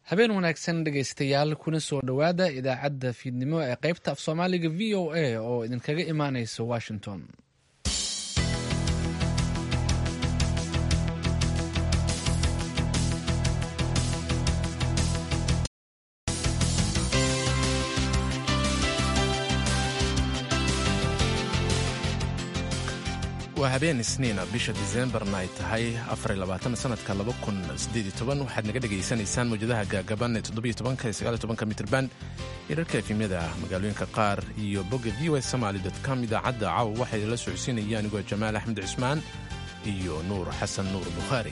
habeen wanaagsan dhegaystayaal kuna soo dhowaada idaacadda fiidnimo ee qaybta af soomaaliga v o a oo idinkaga imaaneysa washington waa habeen isniina bisha diseembarna ay tahay sanadka waxaad naga dhegaysanaysaan mawjadaha gaagaban ee mitrban hirarka efimyada magaalooyinka qaar iyo bogga v o somaly com idaacadda caawa waxay la socodsiinaya anigoo jamaal axmed cismaan iyo nuur xasan nuur bukhaari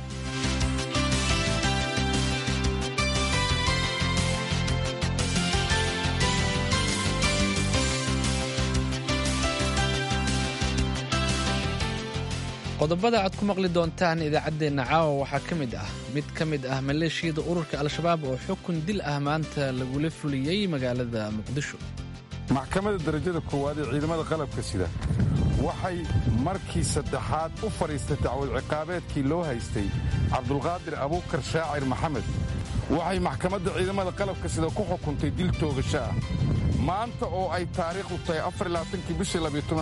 qodobada aad ku maqli doontaan idaacaddeenna caawa waxaa ka mid ah mid ka mid ah maleeshiyada ururka al-shabaab oo xukun dil ah maanta lagula fuliyey magaalada muqdisho maxkamadda darajada koowaad ee ciidamada qalabka sida waxay markii saddexaad u fadhiistay dacwad ciqaabeedkii loo haystay cabdulqaadir abuukar shaacir maxamed waxay maxkamadda ciidamada qalabka sida ku xukuntay dil toogasho ah maanta oo ay taariikhdu tahay afarlaaatankii bishii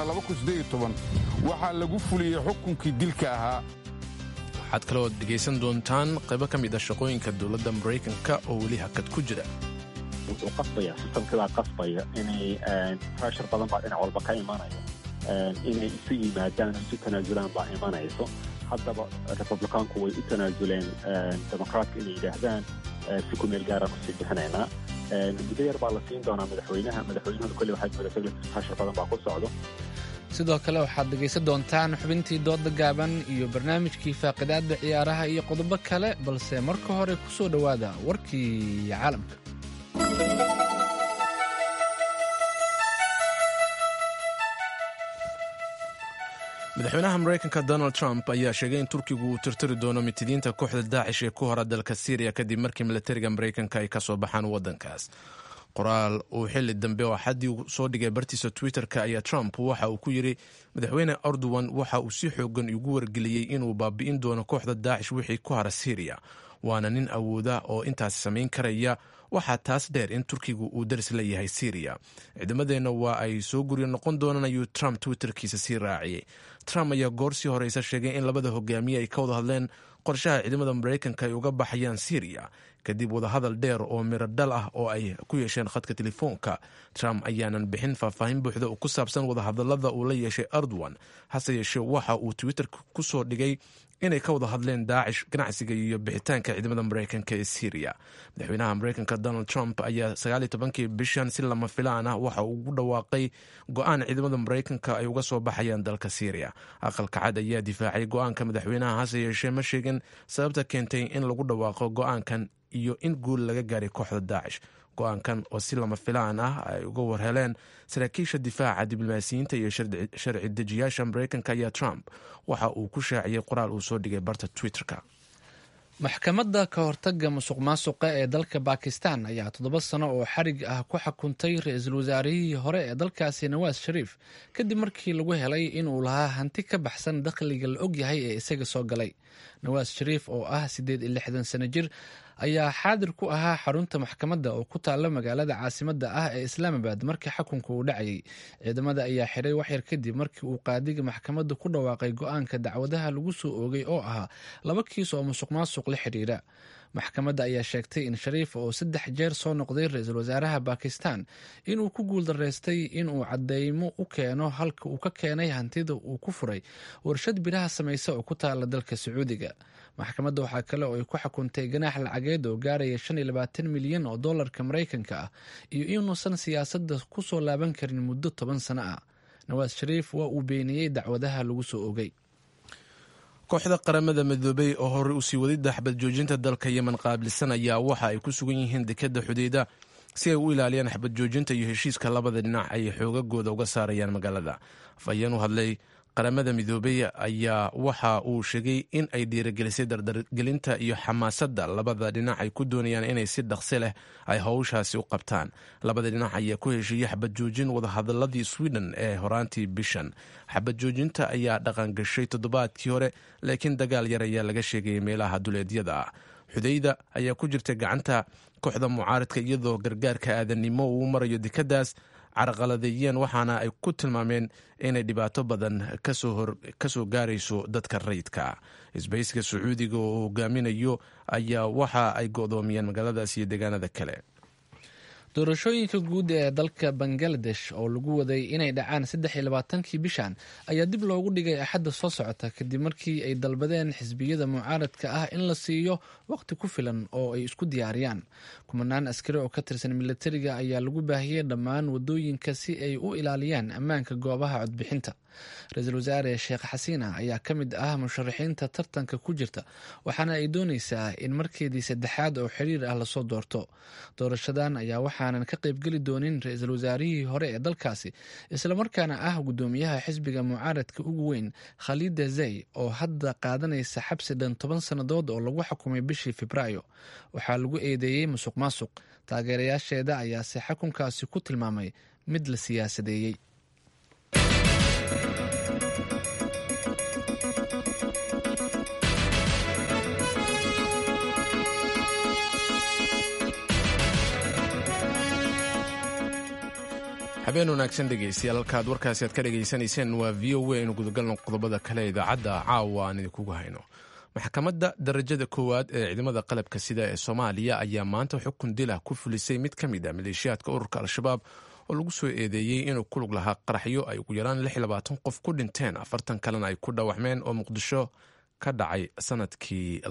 waxaa lagu fuliyey xukunkii dilka ahaa waxaad kaloo dhegaysan doontaan qaybo ka mid ah shaqooyinka dowladda maraykanka oo weli hakad ku jira wuxuu qasbaya sistamkiibaa qasbaya inay pressure badan baa dhinac walba ka imanaya inay isu yimaadaan isu tanaasulaan baa imanayso haddaba republikaanku way u tanaasuleen demokraatka inay yidhaahdaan si ku meel gaaraan usii bixinaynaa muddo yar baa la siin doonaa madaxweynaha madaxweynahooda kolley waxay moodata pressure badan baa ku socdo sidoo kale waxaad dhegaysan doontaan xubintii dooda gaaban iyo barnaamijkii faaqidaadda ciyaaraha iyo qodobo kale balse marka hore ku soo dhowaada warkii caalamka madaxweynaha maraykanka donald trump ayaa sheegay in turkigu uu tirtiri doono mitidiinta kooxda daacish ee ku hora dalka syriya kadib markii milatariga maraykanka ay ka soo baxaan waddankaas qoraal uu xili dambe oo xaddii soo dhigay bartiisa twitter-ka ayaa trump waxa uu ku yidhi madaxweyne erdogan waxa uu si xoogan igu wargeliyey inuu baabi'in doono kooxda daacish wixii ku hara syriya waana nin awooda oo intaas samayn karaya waxaa taas dheer in turkigu uu daris la yahay syriya ciidamadeenna waa ay soo guryo noqon doonaan ayuu trump twitterkiisa sii raaciyey trump ayaa goor sii horeysa sheegay in labada hogaamiye ay ka wada hadleen qorshaha ciidamada maraykanka ay uga baxayaan syriya kadib wadahadal dheer oo miro dhal ah oo ay ku yeesheen khadka telefoonka trump ayaanan bixin faahfaahin buuxda oo ku saabsan wadahadalada uu la yeeshay erdogan hase yeeshee waxa uu twitter ku soo dhigay inay ka wada hadleen daacish ganacsiga iyo bixitaanka ciidamada maraykanka ee syriya madaxweynaha maraykanka donald trump ayaa sagaaliyo tobankii bishan si lama filaan ah waxa uu ugu dhawaaqay go-aan ciidamada maraykanka ay uga soo baxayaan dalka syriya aqalka cad ayaa difaacay go-aanka madaxweynaha hase yeeshee ma sheegin sababta keentay in lagu dhawaaqo go-aankan iyo in guul laga gaaray kooxda daacish go-aankan oo si lama filaan ah ay uga warheleen saraakiisha difaaca diblomaasiyiinta iyo sharci dejiyaasha maraykanka ayaa trump waxa uu ku shaaciyey qoraal uu soo dhigay barta twitter-ka maxkamadda ka hortaga musuq maasuqa ee dalka bakistan ayaa toddoba sano oo xarig ah ku xukuntay ra-iisul wasaarihii hore ee dalkaasi nawaas shariif kadib markii lagu helay inuu lahaa hanti ka baxsan dakhliga la ogyahay ee isaga soo galay nawaas shariif oo ah siddeed iyo lixdan sano jir ayaa xaadir ku ahaa xarunta maxkamadda oo ku taalla magaalada caasimadda ah ee islaamabad markii xukunka uu dhacayay ciidamada ayaa xiray waxyar kadib markii uu qaadiga maxkamadda ku dhawaaqay go-aanka dacwadaha lagu soo oogay oo ahaa laba kiis oo musuq maasuq la xidhiira maxkamadda ayaa sheegtay in shariif oo saddex jeer soo noqday ra-iisul wasaaraha bakistan inuu ku guuldaraystay inuu cadeymo u keeno halka uu ka keenay hantida uu ku furay warshad biraha samaysa oo ku taala dalka sacuudiga maxkamadda waxaa kale oo ay ku xukuntay ganaax lacageed oo gaaraya shan iyo labaatan milyan oo dollarka maraykanka ah iyo inuusan siyaasadda ku soo laaban karin muddo toban sano ah nawaas shariif waa uu beeniyey dacwadaha lagu soo ogay kooxda qaramada midoobey oo horey usii wadida xabad joojinta dalka yemen qaabilsan ayaa waxa ay ku sugan yihiin dekadda xudeyda si ay u ilaaliyaan xabad joojinta iyo heshiiska labada dhinac ay xoogagooda uga saarayaan magaalada afhayeen u hadlay qaramada midoobey ayaa waxa uu sheegay in ay dhiirigelisay dardargelinta iyo xamaasadda labada dhinac ay ku doonayaan inay si dhaqsi leh ay howshaasi u qabtaan labada dhinac ayaa ku heshiiyey xabad joojin wadahadaladii sweden ee horaantii bishan xabad joojinta ayaa dhaqan gashay toddobaadkii hore laakiin dagaal yar ayaa laga sheegayay meelaha duleedyada ah xudayda ayaa ku jirta gacanta kooxda mucaaradka iyadoo gargaarka aadannimo uu marayo dekadaas carqaladeeyeen waxaana ay ku tilmaameen inay dhibaato badan kasoo gaarayso dadka rayidka isbayska sacuudiga oo hogaaminayo ayaa waxa ay go'doomiyeen magaaladaas iyo deegaanada kale doorashooyinka guud ee dalka bangaladesh oo lagu waday inay dhacaan saddex iyo labaatankii bishan ayaa dib loogu dhigay axadda soo socota kadib markii ay dalbadeen xisbiyada mucaaradka ah in la siiyo waqti ku filan oo ay isku diyaariyaan kumanaan askari oo ka tirsan militariga ayaa lagu baahiyey dhammaan wadooyinka si ay u ilaaliyaan ammaanka goobaha codbixinta ra-iisul wasaare sheekh xasiina ayaa ka mid ah musharaxiinta tartanka ku jirta waxaana ay dooneysaa in markeedii saddexaad oo xiriir ah lasoo doorto doorashadan ayaa waxaanan ka qaybgeli doonin ra-iisul wasaarihii hore ee dalkaasi islamarkaana ah guddoomiyaha xisbiga mucaaradka ugu weyn khaliida zey oo hadda qaadanaysa xabsi dhan toban sannadood oo lagu xukumay bishii febraayo waxaa lagu eedeeyey musuq maasuq taageerayaasheeda ayaase xukunkaasi ku tilmaamay mid la siyaasadeeyey habeen wanaagsan dhegeystayaal halkaad warkaasi aad ka dhegaysanayseen waa v o a inu gudagalno qodobada kale idaacadda caawa aan idinkugu hayno maxkamadda darajada koowaad ee ciidamada qalabka sida ee soomaaliya ayaa maanta xukun dilah ku fulisay mid ka mid a maleeshiyaadka ururka al-shabaab oo lagu soo eedeeyey inuu ku lug lahaa qaraxyo ay ugu yaraan qof ku dhinteen afartan kalena ay ku dhaawacmeen oo muqdisho ka dhacay sanadkii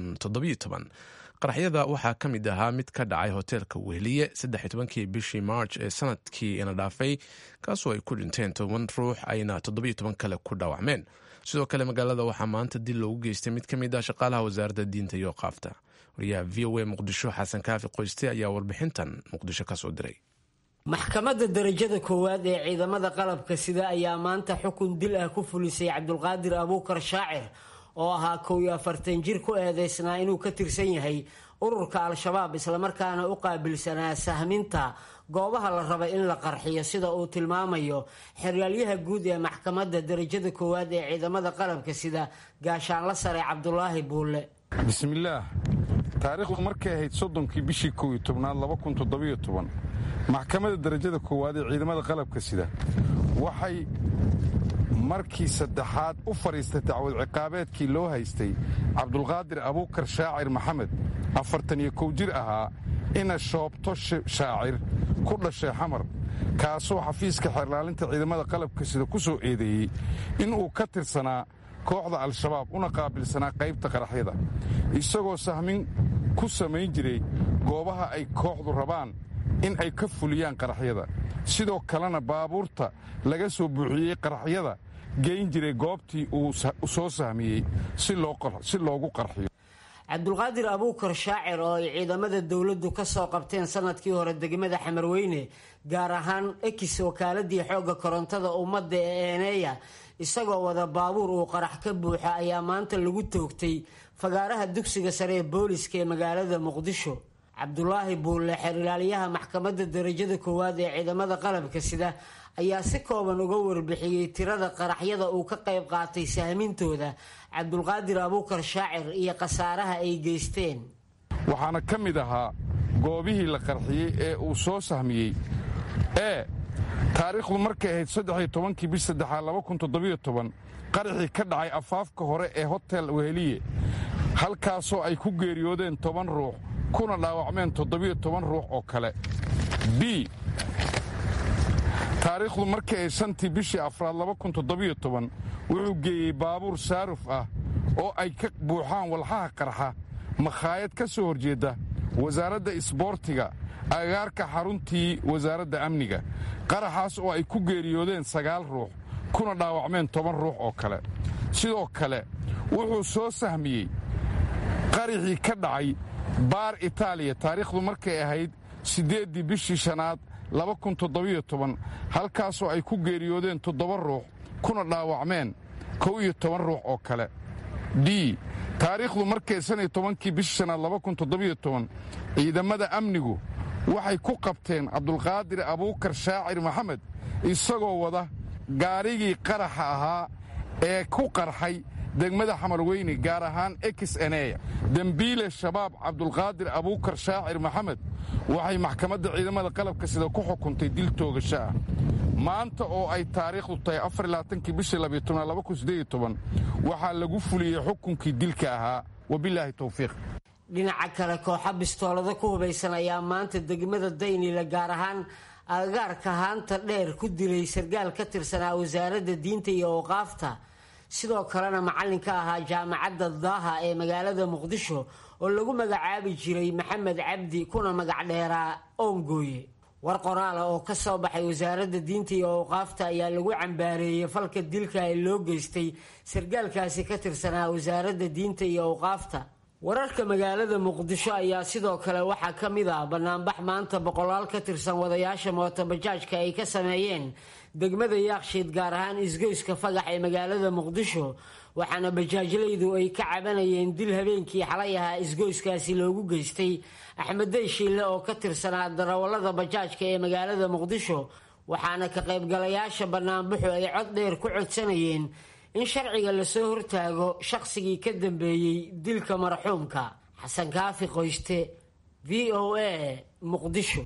qaraxyada waxaa ka mid ahaa mid ka dhacay hoteelka wehliye kii bishii march ee sanadkii ina dhaafay kaasoo ay ku dhinteen toban ruux ayna kale ku dhaawacmeen sidoo kale magaalada waxaa maanta dil loogu geystay mid ka mid ah shaqaalaha wasaaradda diinta iyo qaafta wariyaha v o a muqdisho xasan kaafi qoyste ayaa warbixintan muqdisho kasoo diray maxkamadda darajada koowaad ee ciidamada qalabka sida ayaa maanta xukun dil ah ku fulisay cabdulqaadir abuukar shaacir oo ahaa kow iyo afartan jir ku eedeysnaa inuu ka tirsan yahay ururka al-shabaab islamarkaana u qaabilsanaa sahminta goobaha la raba in la qarxiyo sida uu tilmaamayo xeryaalyaha guud ee maxkamadda darajada koowaad ee ciidamada qalabka sida gaashaanla sare cabdulaahi buulle bismillaah taariikhdu markay ahayd soddonkii bishii kow iyo tobnaad maxkamadda darajada koowaad ee ciidamada qalabka sida waxay markii saddexaad u fadhiistay dacwad ciqaabeedkii loo haystay cabdulqaadir abuukar shaacir maxamed afartan iyo kow jir ahaa ina shoobto shaacir ku dhashay xamar kaasoo xafiiska xeerlaalinta ciidamada qalabka sida ku soo eedeeyey inuu ka tirsanaa kooxda al-shabaab una qaabilsanaa qaybta qaraxyada isagoo sahmin ku samayn jiray goobaha ay kooxdu rabaan in ay ka fuliyaan qaraxyada sidoo kalena baabuurta laga soo buuxiyey qaraxyada geyn jiray goobtii uu soo sahmiyey si loogu qarxiyo cabdulqaadir abuukar shaacir oo ay ciidamada dowladdu ka soo qabteen sanadkii hore degmada xamarweyne gaar ahaan ekis wakaaladii xoogga korontada ummadda ee eeneeya isagoo wada baabuur uu qarax ka buuxa ayaa maanta lagu toogtay fagaaraha dugsiga sare ee booliska ee magaalada muqdisho cabdulaahi buulle xeerilaalyaha maxkamadda darajada koowaad ee ciidamada qalabka sida ayaa si kooban uga warbixiyey tirada qaraxyada uu ka qayb qaatay sahmintooda cabdulqaadir abuukar shaacir iyo khasaaraha ay geysteen waxaana ka mid ahaa goobihii la qarxiyey ee uu soo sahmiyey ee taariikhdu markay ahayd saddexiyo tobankii bish saddexaad qaraxii ka dhacay afaafka hore ee hotel weheliye halkaasoo ay ku geeriyoodeen toban ruux kuna dhaawacmeen toddobiyo toban ruux oo kale b taariikhdu markii ay shantii bishii afraad wuxuu geeyey baabuur saaruf ah oo ay ka buuxaan walxaha qarxa makhaayad ka soo horjeedda wasaaradda isboortiga agaarka xaruntii wasaaradda amniga qaraxaas oo ay ku geeriyoodeen sagaal ruux kuna dhaawacmeen toban ruux oo kale sidoo kale wuxuu soo sahmiyey qaraxii ka dhacay baar itaaliya taariikhdu markay ahayd siddeeddii bishii shanaad halkaasoo ay ku geeriyoodeen toddoba ruux kuna dhaawacmeen kow iyo toban ruux oo kale d taariikhdu markay shan iyo tobankii bishii shanaad ciidamada amnigu waxay ku qabteen cabdulqaadir abuukar shaacir maxamed isagoo wada gaarigii qaraxa ahaa ee ku qarxay degmada xamarweyne gaar ahaan ekis eneya dembiile shabaab cabdulqaadir abuukar shaacir maxamed waxay maxkamadda ciidamada qalabka sida ku xukuntay dil toogasho ah maanta oo ay taariikhdu tahay afarlaaatankii bishii waxaa lagu fuliyey xukunkii dilka ahaa wabilaahi towfiiq dhinaca kale kooxa bistoolado ku hubaysan ayaa maanta degmada daynila gaar ahaan agagaarka haanta dheer ku dilay sargaal ka tirsanaa wasaaradda diinta iyo awqaafta sidoo kalena macallinka ahaa jaamacadda daaha ee magaalada muqdisho oo lagu magacaabi jiray maxamed cabdi kuna magac dheeraa oongooye war qoraala oo ka soo baxay wasaaradda diinta iyo awqaafta ayaa lagu cambaareeyey falka dilka ee loo geystay sargaalkaasi ka tirsanaa wasaaradda diinta iyo awqaafta wararka magaalada muqdisho ayaa sidoo kale waxaa ka mid ah banaanbax maanta boqolaal ka tirsan wadayaasha mootobajaajka ay ka sameeyeen degmada yaakshiid gaar ahaan isgoyska fagax ee magaalada muqdisho waxaana bajaajlaydu ay ka cabanayeen dil habeenkii xalay ahaa isgoyskaasi loogu geystay axmeddey shiille oo ka tirsanaa darawallada bajaajka ee magaalada muqdisho waxaana ka qaybgalayaasha banaanbaxu ay cod dheer ku codsanayeen in sharciga lasoo hortaago shaqsigii ka dambeeyey dilka marxuumka xasan kaafi qoyste v o a muqdisho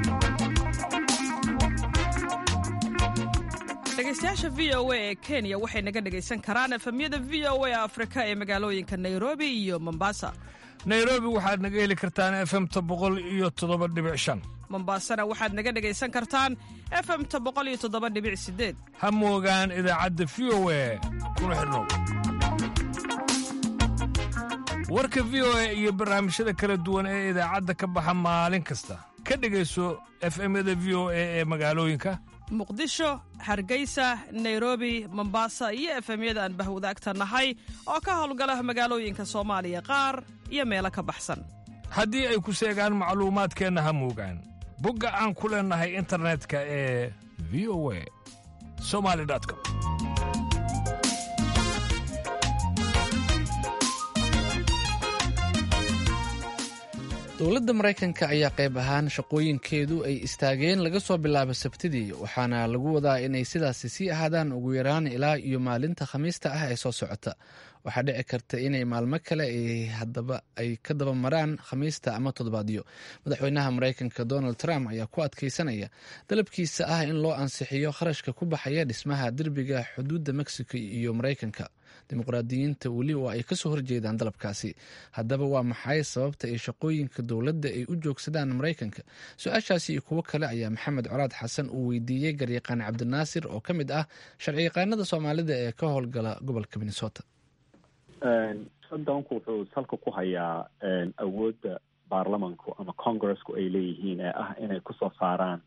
dhegeystayaasha v o a ee kenya waxay naga dhegaysan karaan efemyada v o a afrika ee magaalooyinka nairobi iyo mombasa nairobi waxaad naga heli kartaan efemta boqol iyo toddoba dhibic shan mombasana waxaad naga dhegaysan kartaan efemta boqol iyo toddoba dhibic sideed ha moogaan idaacadda v o a kuna xidhnow warka v o a iyo barnaamijyada kala duwan ee idaacadda ka baxa maalin kasta ka dhegayso efemyada v o a ee magaalooyinka muqdisho hargeysa nairobi mombasa iyo efemyada aan bahwadaagta nahay oo ka howlgala magaalooyinka soomaaliya qaar iyo meelo ka baxsan haddii ay ku seegaan macluumaadkeenna ha moogaan bogga aan ku leennahay internetka ee v o a somali com dowladda maraykanka ayaa qayb ahaan shaqooyinkeedu ay istaageen laga soo bilaabo sabtidii waxaana lagu wadaa inay sidaasi sii ahaadaan ugu yaraan ilaa iyo maalinta khamiista ah ee soo socota waxaa dhici karta inay maalmo kale ay ka daba maraan khamiista ama toddobaadyo madaxweynaha maraykanka donald trump ayaa ku adkeysanaya dalabkiisa ah in loo ansixiyo kharashka ku baxaya dhismaha derbiga xuduudda mexico iyo maraykanka dimuqraadiyiinta weli oo ay kasoo horjeedaan dalabkaasi haddaba waa maxay sababta ay shaqooyinka dowladda ay u joogsadaan maraykanka su-aashaasi iyo kuwo kale ayaa maxamed colaad xasan uu weydiiyey garyaqaan cabdinaasir oo ka mid ah sharciyaqaanada soomaalida ee ka howlgala gobolka minnesota shutdownku wuxuu salka ku hayaa awoodda baarlamanku ama congresku ay leeyihiin ee ah inay kusoo saaraan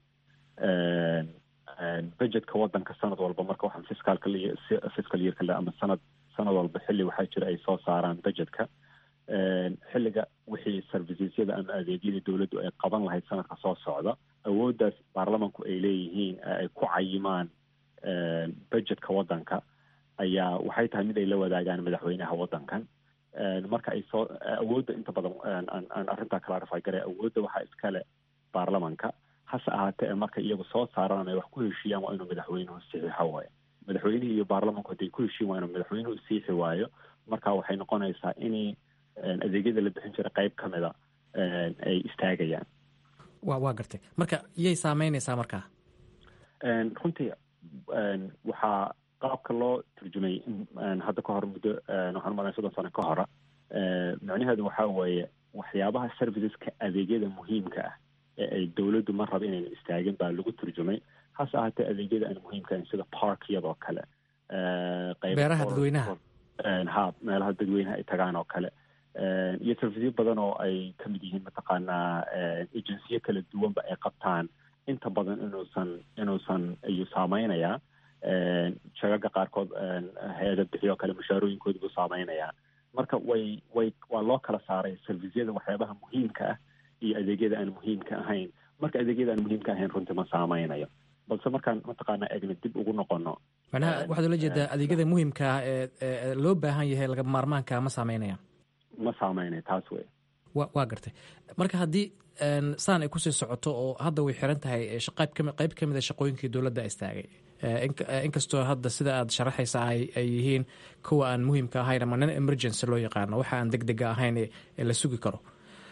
budgetka wadanka sanad walba marka waxaan fiscalka fiscal yearka le ama sanad sanad walba xilli waxaa jira ay soo saaraan budgetka xilliga wixii servicesyada ama adeegyada dowladdu ay qaban lahayd sanadka soo socda awooddaas baarlamanku ay leeyihiin ay ku cayimaan budgetka wadanka ayaa waxay tahay mid ay la wadaagaan madaxweynaha wadankan marka ay soo awoodda inta badan aan arrintaa kala rafay garay awoodda waxaa iskale baarlamanka hase ahaatee ee marka iyagu soo saaraan ay wax ku heshiiyaan waa inuu madaxweynuhu saxiixo waayo madaxweynihii iyo baarlamanku hadday ku heshiin waa inuu madaxweynuhu siixi waayo marka waxay noqonaysaa inay adeegyada la bixin jira qayb ka mida ay istaagayaan wa waa gartay marka iyay saameynaysaa markaa runtii waxaa qaabka loo turjumay hadda ka hor muddo waxaan maraa soddon sano ka hora micnaheedu waxaa weeye waxyaabaha serviceska adeegyada muhiimka ah ee ay dowladdu ma raba inayna istaagin baa lagu turjumay hase ahaatee adeegyada aan muhiimka ahayn sida parkyadoo kale beeraha dadweynaha ha meelaha dadweynaha ay tagaan oo kale iyo serviceyo badan oo ay ka mid yihiin mataqaanaa agensiyo kala duwanba ay qabtaan inta badan inuusan inuusan ayuu saameynayaa shagaga qaarkood hay-ada bixiyo kale mushaarooyinkooda buu saameynayaa marka way way waa loo kala saaray servisyada waxyaabaha muhiimka ah iyo adeegyada aan muhiimka ahayn marka adeegyada aan muhiimka ahayn runtii ma saameynayo balse markaan mataqaanaa eegna dib ugu noqono macnaha waxaad ula jeedaa adeegyada muhiimka ah ee loo baahan yahay laga maarmaanka ma saameynaya ma saameynayo taas wey waa gartay marka haddii saan ay kusii socoto oo hadda way xiran tahay qayb ka mid a shaqooyinkii dowladda istaagay inkastoo hadda sida aad sharaxaysa ay yihiin kuwa aan muhiimka ahayn ama nin emergency loo yaqaano waxa aan deg dega ahayn ee la sugi karo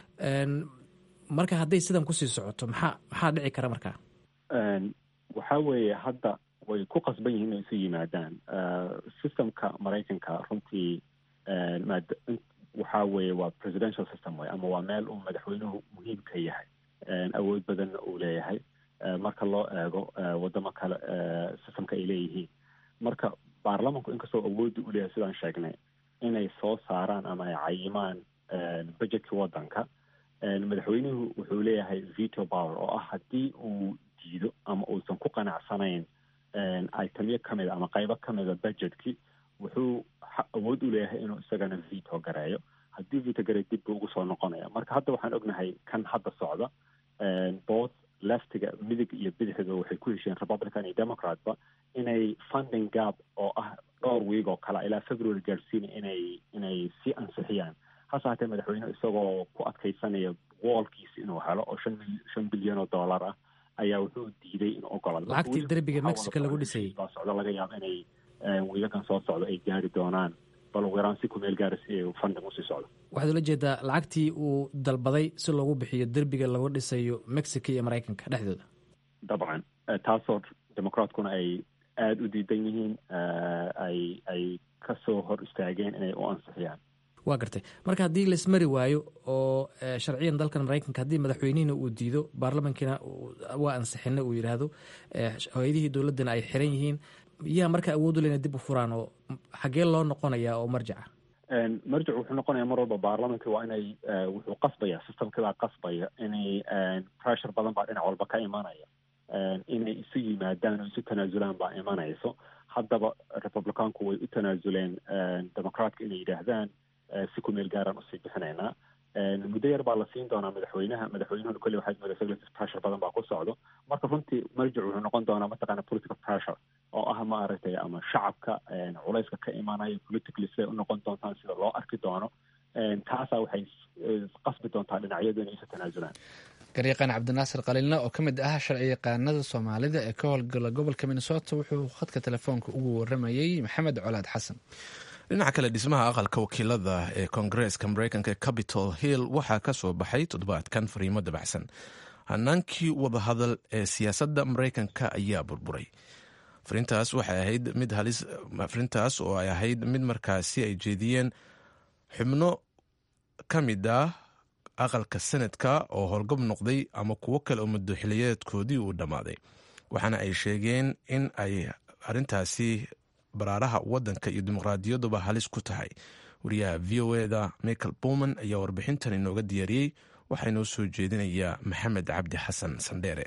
marka hadday sidan kusii socoto maxaa maxaa dhici kara markaa waxa weeye hadda way ku qasban yihiin inay isu yimaadaan systemka maraykanka runtii waxa weeye waa presidential system way ama waa meel uu madaxweynuhu muhiim ka yahay awood badanna uu leeyahay marka loo eego wadamo kale systemka ay leeyihiin marka baarlamanku inkastoo awoodda u leeyahay sidaan sheegnay inay soo saaraan ama ay cayimaan budgetkii waddanka madaxweynuhu wuxuu leeyahay veto power oo ah haddii uu diido ama uusan ku qanacsanayn itemyo ka mida ama qaybo ka mida budgetkii wuxuu awood u leeyahay inuu isagana veto gareeyo haddii veto gareeyo dib buu ugu soo noqonaya marka hadda waxaan ognahay kan hadda socda both leftiga midig iyo bidixda waxay ku hesheen republican iyo democratba inay funding gap oo ah dhowr wiig oo kale ilaa february gaarsiina inay inay sii ansixiyaan hase haatee madaxweyne isagoo ku adkaysanaya woolkiisa inuu helo oo shan shan bilyan oo dollar ah ayaa wuxuu diiday in ogolado lacagtii derbiga mexico lagu dhisayay baa socda laga yaabo inay wiigakan soo socdo ay gaari doonaan bal ugu yaraan si kumeel gaara si ay funding usii socdo waxaad ula jeedaa lacagtii uu dalbaday si loogu bixiyo derbiga lagu dhisayo mexico iyo maraykanka dhexdooda dabcan taasoo democraatkuna ay aada u diidan yihiin ay ay kasoo hor istaageen inay u ansixiyaan waa gartay marka haddii laismari waayo oo sharciyan dalkan maraykanka haddii madaxweynihina uu diido baarlamankiina waa ansixina uu yidhaahdo hay-adihii dowladdana ay xiran yihiin yaa marka awood u lena dib u furaan oo xaggee loo noqonaya oo marjaca marjac wuxuu noqonaya mar walba baarlamanka waa inay wuxuu qasbaya systemkiibaa qasbaya inay pressure badan baa dhinac walba ka imanaya inay isu yimaadaan oo isu tanaasulaan baa imanayso haddaba republicaanku way u tanaasuleen democraatka inay yidhaahdaan si ku meel gaaraan usii bixinaynaa muddo yar baa la siin doonaa madaxweynaha madaxweynuhuna kolley waxaad moodaa legislative pressure badan baa ku socdo marka runtii marjic wuxuu noqon doonaa mataqaana political pressure oo ah maaragtay ama shacabka culayska ka imaanaya politically siday u noqon doontaan sida loo arki doono taasaa waxay qasbi doontaa dhinacyadu inay isu tanaasulaan garyaqaan cabdinaasir khaliilna oo ka mid ah sharci yaqaanada soomaalida ee ka howlgala gobolka minnesota wuxuu khadka telefoonka ugu waramayey maxamed colaad xasan dhinaca kale dhismaha aqalka wakiilada ee koongareeska mareykanka ee capitol hill waxaa ka soo baxay toddobaadkan fariimo dabacsan hanaankii wadahadal ee siyaasadda mareykanka ayaa burburay fariintaas waxay ahayd mid halis fariintaas oo ay ahayd mid markaasi ay jeediyeen xubno ka mid ah aqalka senadka oo howlgab noqday ama kuwo kale oo muddo xiliyeedkoodii uu dhammaaday waxaana ay sheegeen in ay arrintaasi baraaraha waddanka iyo dimuqraadiyaduba halis ku tahay wariyaha v o eda michael bowman ayaa warbixintan inooga diyaariyey waxaa inoo soo jeedinayaa maxamed cabdi xasan sandheere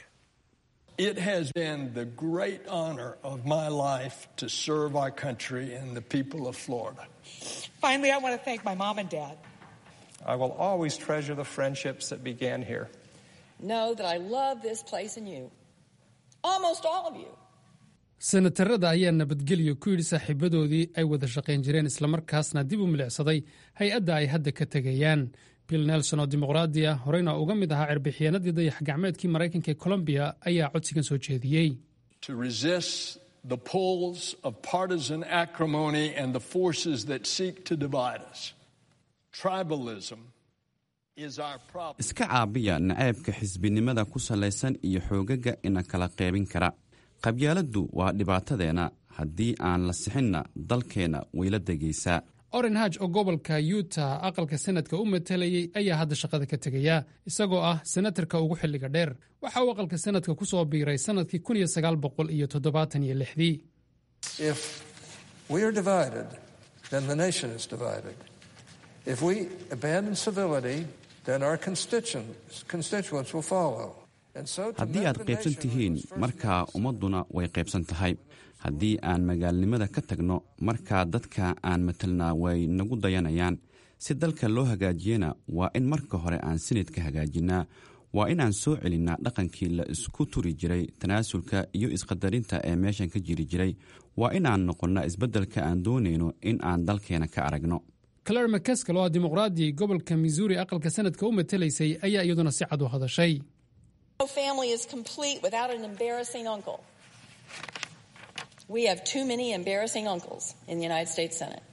It has been the great honor of my life to serve our country and the people of Florida. Finally, I want to thank my mom and dad. I will always treasure the friendships that began here. Know that I love this place and you. Almost all of you. senatarada ayaa nabadgelyo ku yidhi saaxiibadoodii ay wada shaqayn jireen islamarkaasna dib u milicsaday hay-adda ay hadda ka tegayaan bill nelson oo dimuqraadi ah horeyna uga mid ahaa cirbixiyeenadii dayax gacmeedkii maraykanka ee colombiya ayaa codsigan soo jeediyey To resist the pulls of partisan acrimony and the forces that seek to divide us. Tribalism is our problem. iska caabiya nacaybka xisbinimada ku salaysan iyo xoogaga ina kala qaybin kara qabyaaladdu waa dhibaatadeenna haddii aan la sixinna dalkeenna wayla degaysaa oren haj oo gobolka yuta aqalka senadka u matalayey ayaa hadda shaqada ka tegaya isagoo ah senatarka ugu xilliga dheer waxa uu aqalka senadka ku soo biiray sannadkii kun iyo sagaal boqol iyo toddobaatan iyo lixdii If we are divided, then the nation is divided. If we abandon civility, then our constituents, constituents will follow. And so to haddii mend aad the qaybsan nation, tihiin markaa ummadduna way qaybsan tahay haddii aan magaalnimada ka tagno markaa dadka aan matalnaa way nagu dayanayaan si dalka loo hagaajiyana waa in marka hore aan sinadka hagaajinnaa waa inaan soo celinnaa dhaqankii la isku turi jiray tanaasulka iyo isqadarinta ee meeshan ka jiri jiray waa inaan noqonnaa isbeddelka aan doonayno in aan dalkeena ka aragno claire mccaskal oo ah dimuqraadi gobolka missouri aqalka sanadka u matelaysay ayaa iyaduna si cad u hadashay No family is complete without an embarrassing uncle. We have too many embarrassing uncles in the United States Senate.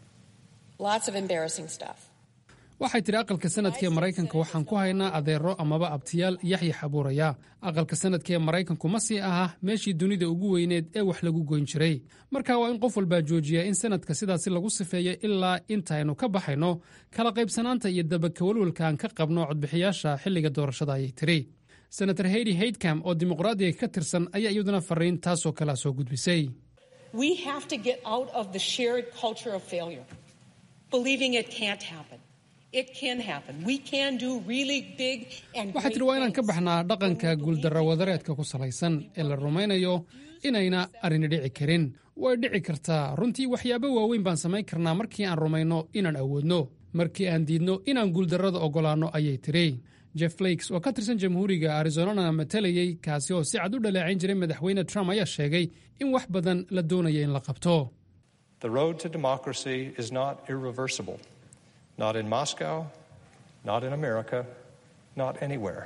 Lots of embarrassing stuff. waxay tidhi aqalka sanadka ee maraykanka waxaan ku haynaa adeero amaba abtiyaal yaxyax abuuraya aqalka sanadka ee maraykanku ma sii aha meeshii dunida ugu weyneed ee wax lagu goyn jiray marka waa in qof walbaa joojiya in sanadka sidaasi lagu sifeeyo ilaa intaynu ka baxayno kala qaybsanaanta iyo dabakawalwalka aan ka qabno codbixiyaasha xilliga doorashada ayay tidhi senator heydi haydcam oo dimuqraadiga ka tirsan ayaa iyaduna fariin taasoo kalea soo gudbisay We have to get out of the shared culture of failure, believing it can't happen. It can happen. We can do really big and waxaa tidhi waa inaan ka baxnaa dhaqanka guuldarra wadareedka ku salaysan ee la rumaynayo inayna arrini dhici karin way dhici kartaa runtii waxyaabo waaweyn baan samayn karnaa markii aan rumayno inaan awoodno markii aan diidno inaan guuldarrada oggolaanno ayay tidhi jeff flakes oo ka tirsan jamhuuriga arizonana matalayey kaasi oo si cad u dhaleecayn jiray madaxweyne trump ayaa sheegay in wax badan la doonaya in la qabto The road to democracy is not irreversible. Not in Moscow, not in America, not anywhere.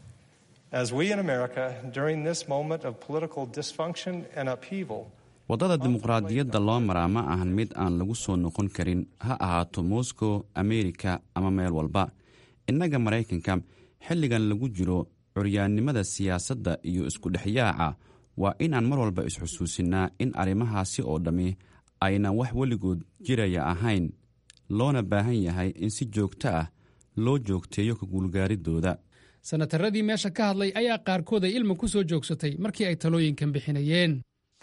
As we in America, during this moment of political dysfunction and upheaval, waddada dimuqraadiyadda loo maraa ma ahan mid aan lagu soo noqon karin ha ahaato moscow amerika ama meel walba innaga maraykanka xilligan lagu jiro curyaannimada siyaasadda iyo iskudhexyaaca waa inaan mar walba isxusuusinnaa in arrimahaasi oo dhammi aynan wax weligood jiraya ahayn loona baahan yahay in si joogto ah loo joogteeyo ka guulgaaridooda sanataradii meesha ka hadlay ayaa qaarkood ay ilma ku soo joogsatay markii ay talooyinkan bixinayeen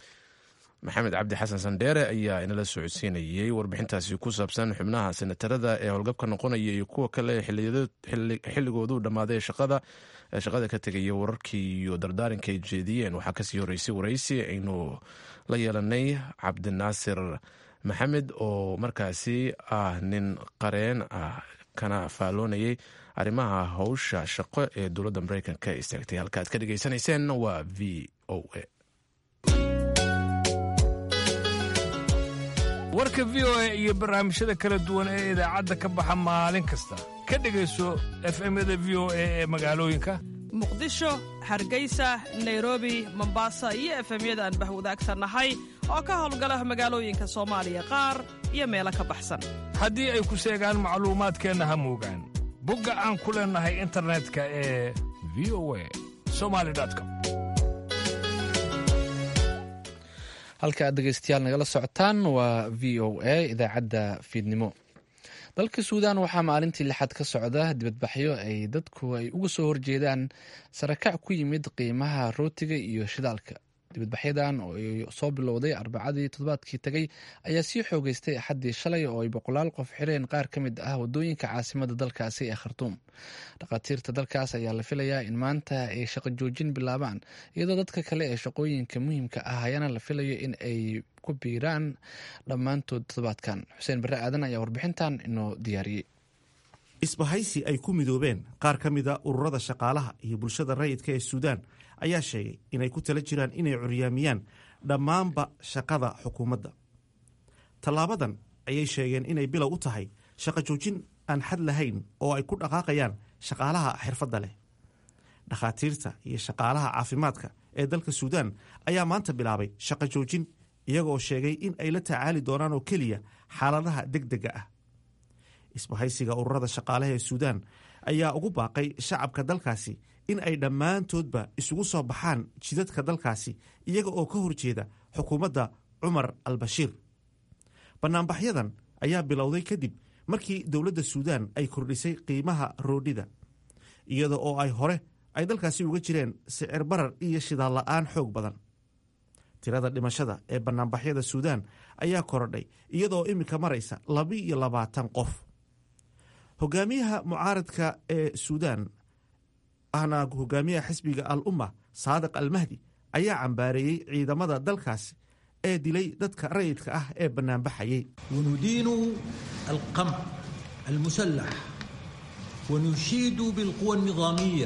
maxamed cabdi xasan sandheere ayaa inala socodsiinayey warbixintaasi ku saabsan xubnaha senatarada ee howlgabka noqonaya iyo kuwa kale xilligoodu dhammaaday shaqada ee shaqada ka tegaya wararkii iyo dardaaranka ay jeediyeen waxaa kasii horeysay waraysi aynu la yeelanay cabdinaasir maxamed oo markaasi ah nin qareen ah kana faalloonayay arrimaha howsha shaqo ee dowladda mareykanka istaagtay halka aad ka dhegaysanayseen waa v o a warka v o a iyo barnaamijyada kala duwan ee idaacadda ka baxa maalin kasta ka dhegayso efemyada v o a ee magaalooyinka muqdisho hargeysa nairobi mombasa iyo efemyada aan bahwadaagsannahay oo ka howlgala magaalooyinka soomaaliya qaar iyo meelo ka baxsan haddii ay ku seegaan macluumaadkeenna ha muugaan bogga aan ku leennahay internetka ee v o a somali com halka aad dhegeystayaal nagala socotaan waa v o a idaacadda fiidnimo dalka suudan waxaa maalintii lixaad ka socda dibadbaxyo ay dadku ay uga soo horjeedaan sarakac ku yimid qiimaha rootiga iyo shidaalka dibadbaxyadan oo ay soo bilowday arbacadii toddobaadkii tegay ayaa sii xoogeystay axaddii shalay oo ay boqolaal qof xireen qaar ka mid ah wadooyinka caasimada dalkaasi ee khartuum dhakhaatiirta dalkaas ayaa la filayaa in maanta ay shaqo joojin bilaabaan iyadoo dadka kale ee shaqooyinka muhiimka ah ayaana la filayo in ay ku biiraan dhammaantood toddobaadkan xuseen barre aadan ayaa warbixintan inoo diyaariyey isbahaysi ay ku midoobeen qaar ka mida ururada shaqaalaha iyo bulshada rayidka ee suudaan ayaa sheegay inay ku tala jiraan inay curyaamiyaan dhammaanba shaqada xukuumadda tallaabadan ayay sheegeen inay bilow u tahay shaqo joojin aan xad lahayn oo ay ku dhaqaaqayaan shaqaalaha xirfadda leh dhakhaatiirta iyo shaqaalaha caafimaadka ee dalka suudaan ayaa maanta bilaabay shaqo joojin iyagoo sheegay in ay la tacaali doonaan oo keliya xaaladaha degdega ah isbahaysiga ururada shaqaalaha ee suudaan ayaa ugu baaqay shacabka dalkaasi in ay dhammaantoodba isugu soo baxaan jidadka dalkaasi iyaga oo ka horjeeda xukuumadda cumar al bashiir bannaanbaxyadan ayaa bilowday kadib markii dowladda suudaan ay kordhisay qiimaha roodhida iyada oo ay hore ay dalkaasi uga jireen sicir barar iyo shidaal la'aan xoog badan tirada dhimashada ee bannaanbaxyada suudaan ayaa korodhay iyadoo iminka maraysa labi-iyo labaatan qof hogaamiyaha mucaaradka ee suudaan ahna hogaamiyaha xisbiga al umma saadiq almahdi ayaa cambaareeyey ciidamada dalkaasi ee dilay dadka rayidka ah ee bannaanbaxayay وندين القمع المسلح ونشيد بالقوى النظامية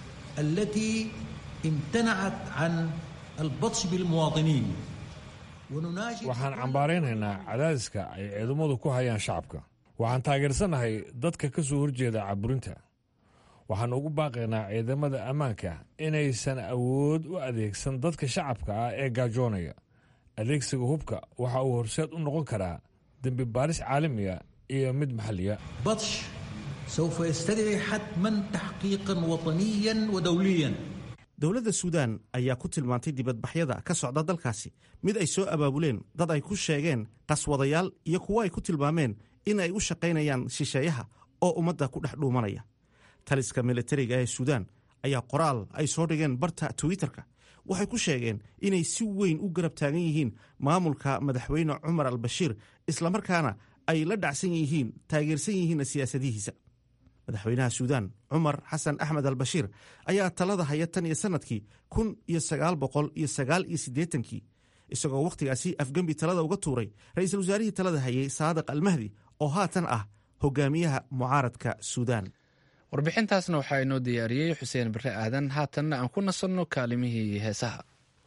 التي امتنعت عن البطش بالمواطنين waxaan cambaaraynaynaa cadaadiska ay ciidamadu ku hayaan shacabka waxaan taageersannahay dadka ka soo horjeeda caburinta waxaan ugu baaqaynaa ciidamada ammaanka inaysan awood u adeegsan dadka shacabka ah ee gaajoonaya adeegsiga hubka waxa uu horseed u noqon karaa dembi baaris caalamiya iyo mid maxalliya بطش سوف يستدعي حتما تحقيقا وطنيا ودوليا dowladda suudaan ayaa ku tilmaantay dibadbaxyada ka socda dalkaasi mid ay soo abaabuleen dad ay ku sheegeen qaswadayaal iyo kuwo ay ku tilmaameen in ay u shaqaynayaan shisheeyaha oo ummadda ku dhex dhuumanaya taliska militariga ee suudaan ayaa qoraal ay soo dhigeen barta twitterka waxay ku sheegeen inay si weyn u garab taagan yihiin maamulka madaxweyne cumar al bashiir islamarkaana ay la dhacsan yihiin taageersan yihiinna siyaasadihiisa madaxweynaha suudaan cumar xasan axmed al bashiir ayaa talada haya tan iyo sannadkii kun iyo sagaal boqol iyo sagaal iyo siddeetankii isagoo wakhtigaasi afgembi talada uga tuuray ra-iisul wasaarihii talada hayay saadiq almahdi oo haatan ah hogaamiyaha mucaaradka suudaan warbixintaasna waxaa inoo diyaariyey xuseen bare aadan haatanna aan ku nasanno kaalimihii heesaha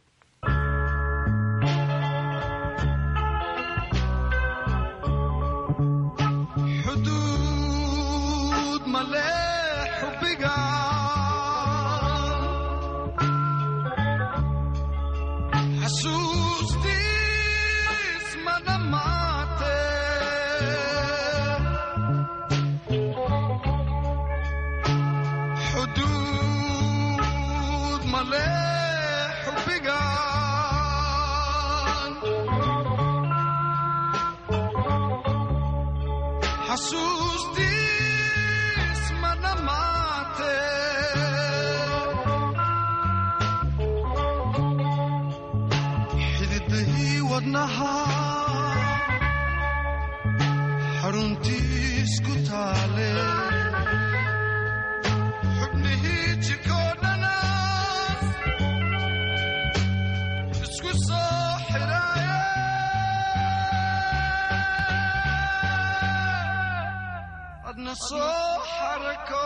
xuduud male xubbiga xasuustiis ma dhammaate xuduud male xubbiga xasuustiis ma dhammaate xididahii wadnaha xaruntiis ku taale xubnihii jirkoo dhana isku soo xidhaaye adna soo xarako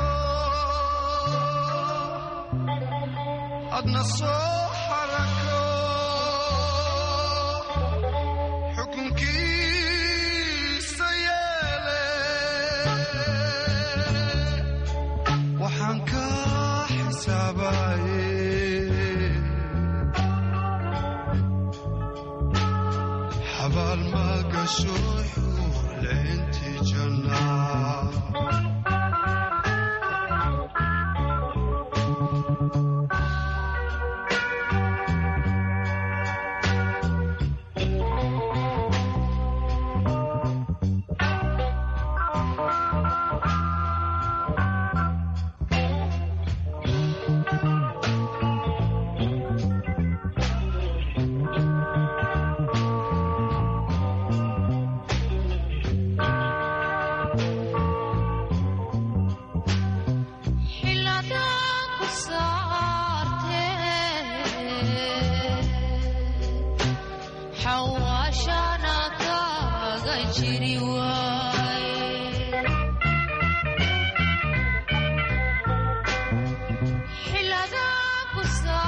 adna soo xarako xukunkiisa yeele waxaan ka xisaabaye xabaal ma gasho xuurleynti jannaa Xilladaan ku saartee xawaashana kaaga jiri waaye Xilladaan ku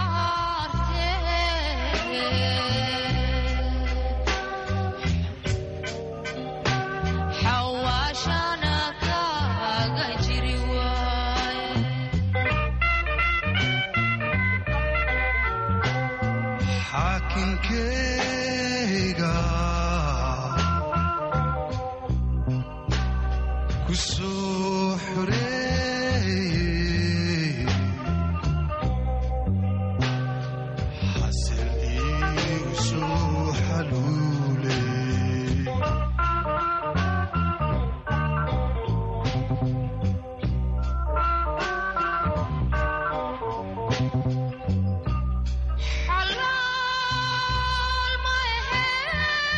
saartee xawaashana kaaga jiri waaye xaakinkeyga ku soo xoreeyey xasil iigu soo xaluuley xalaal ma ahee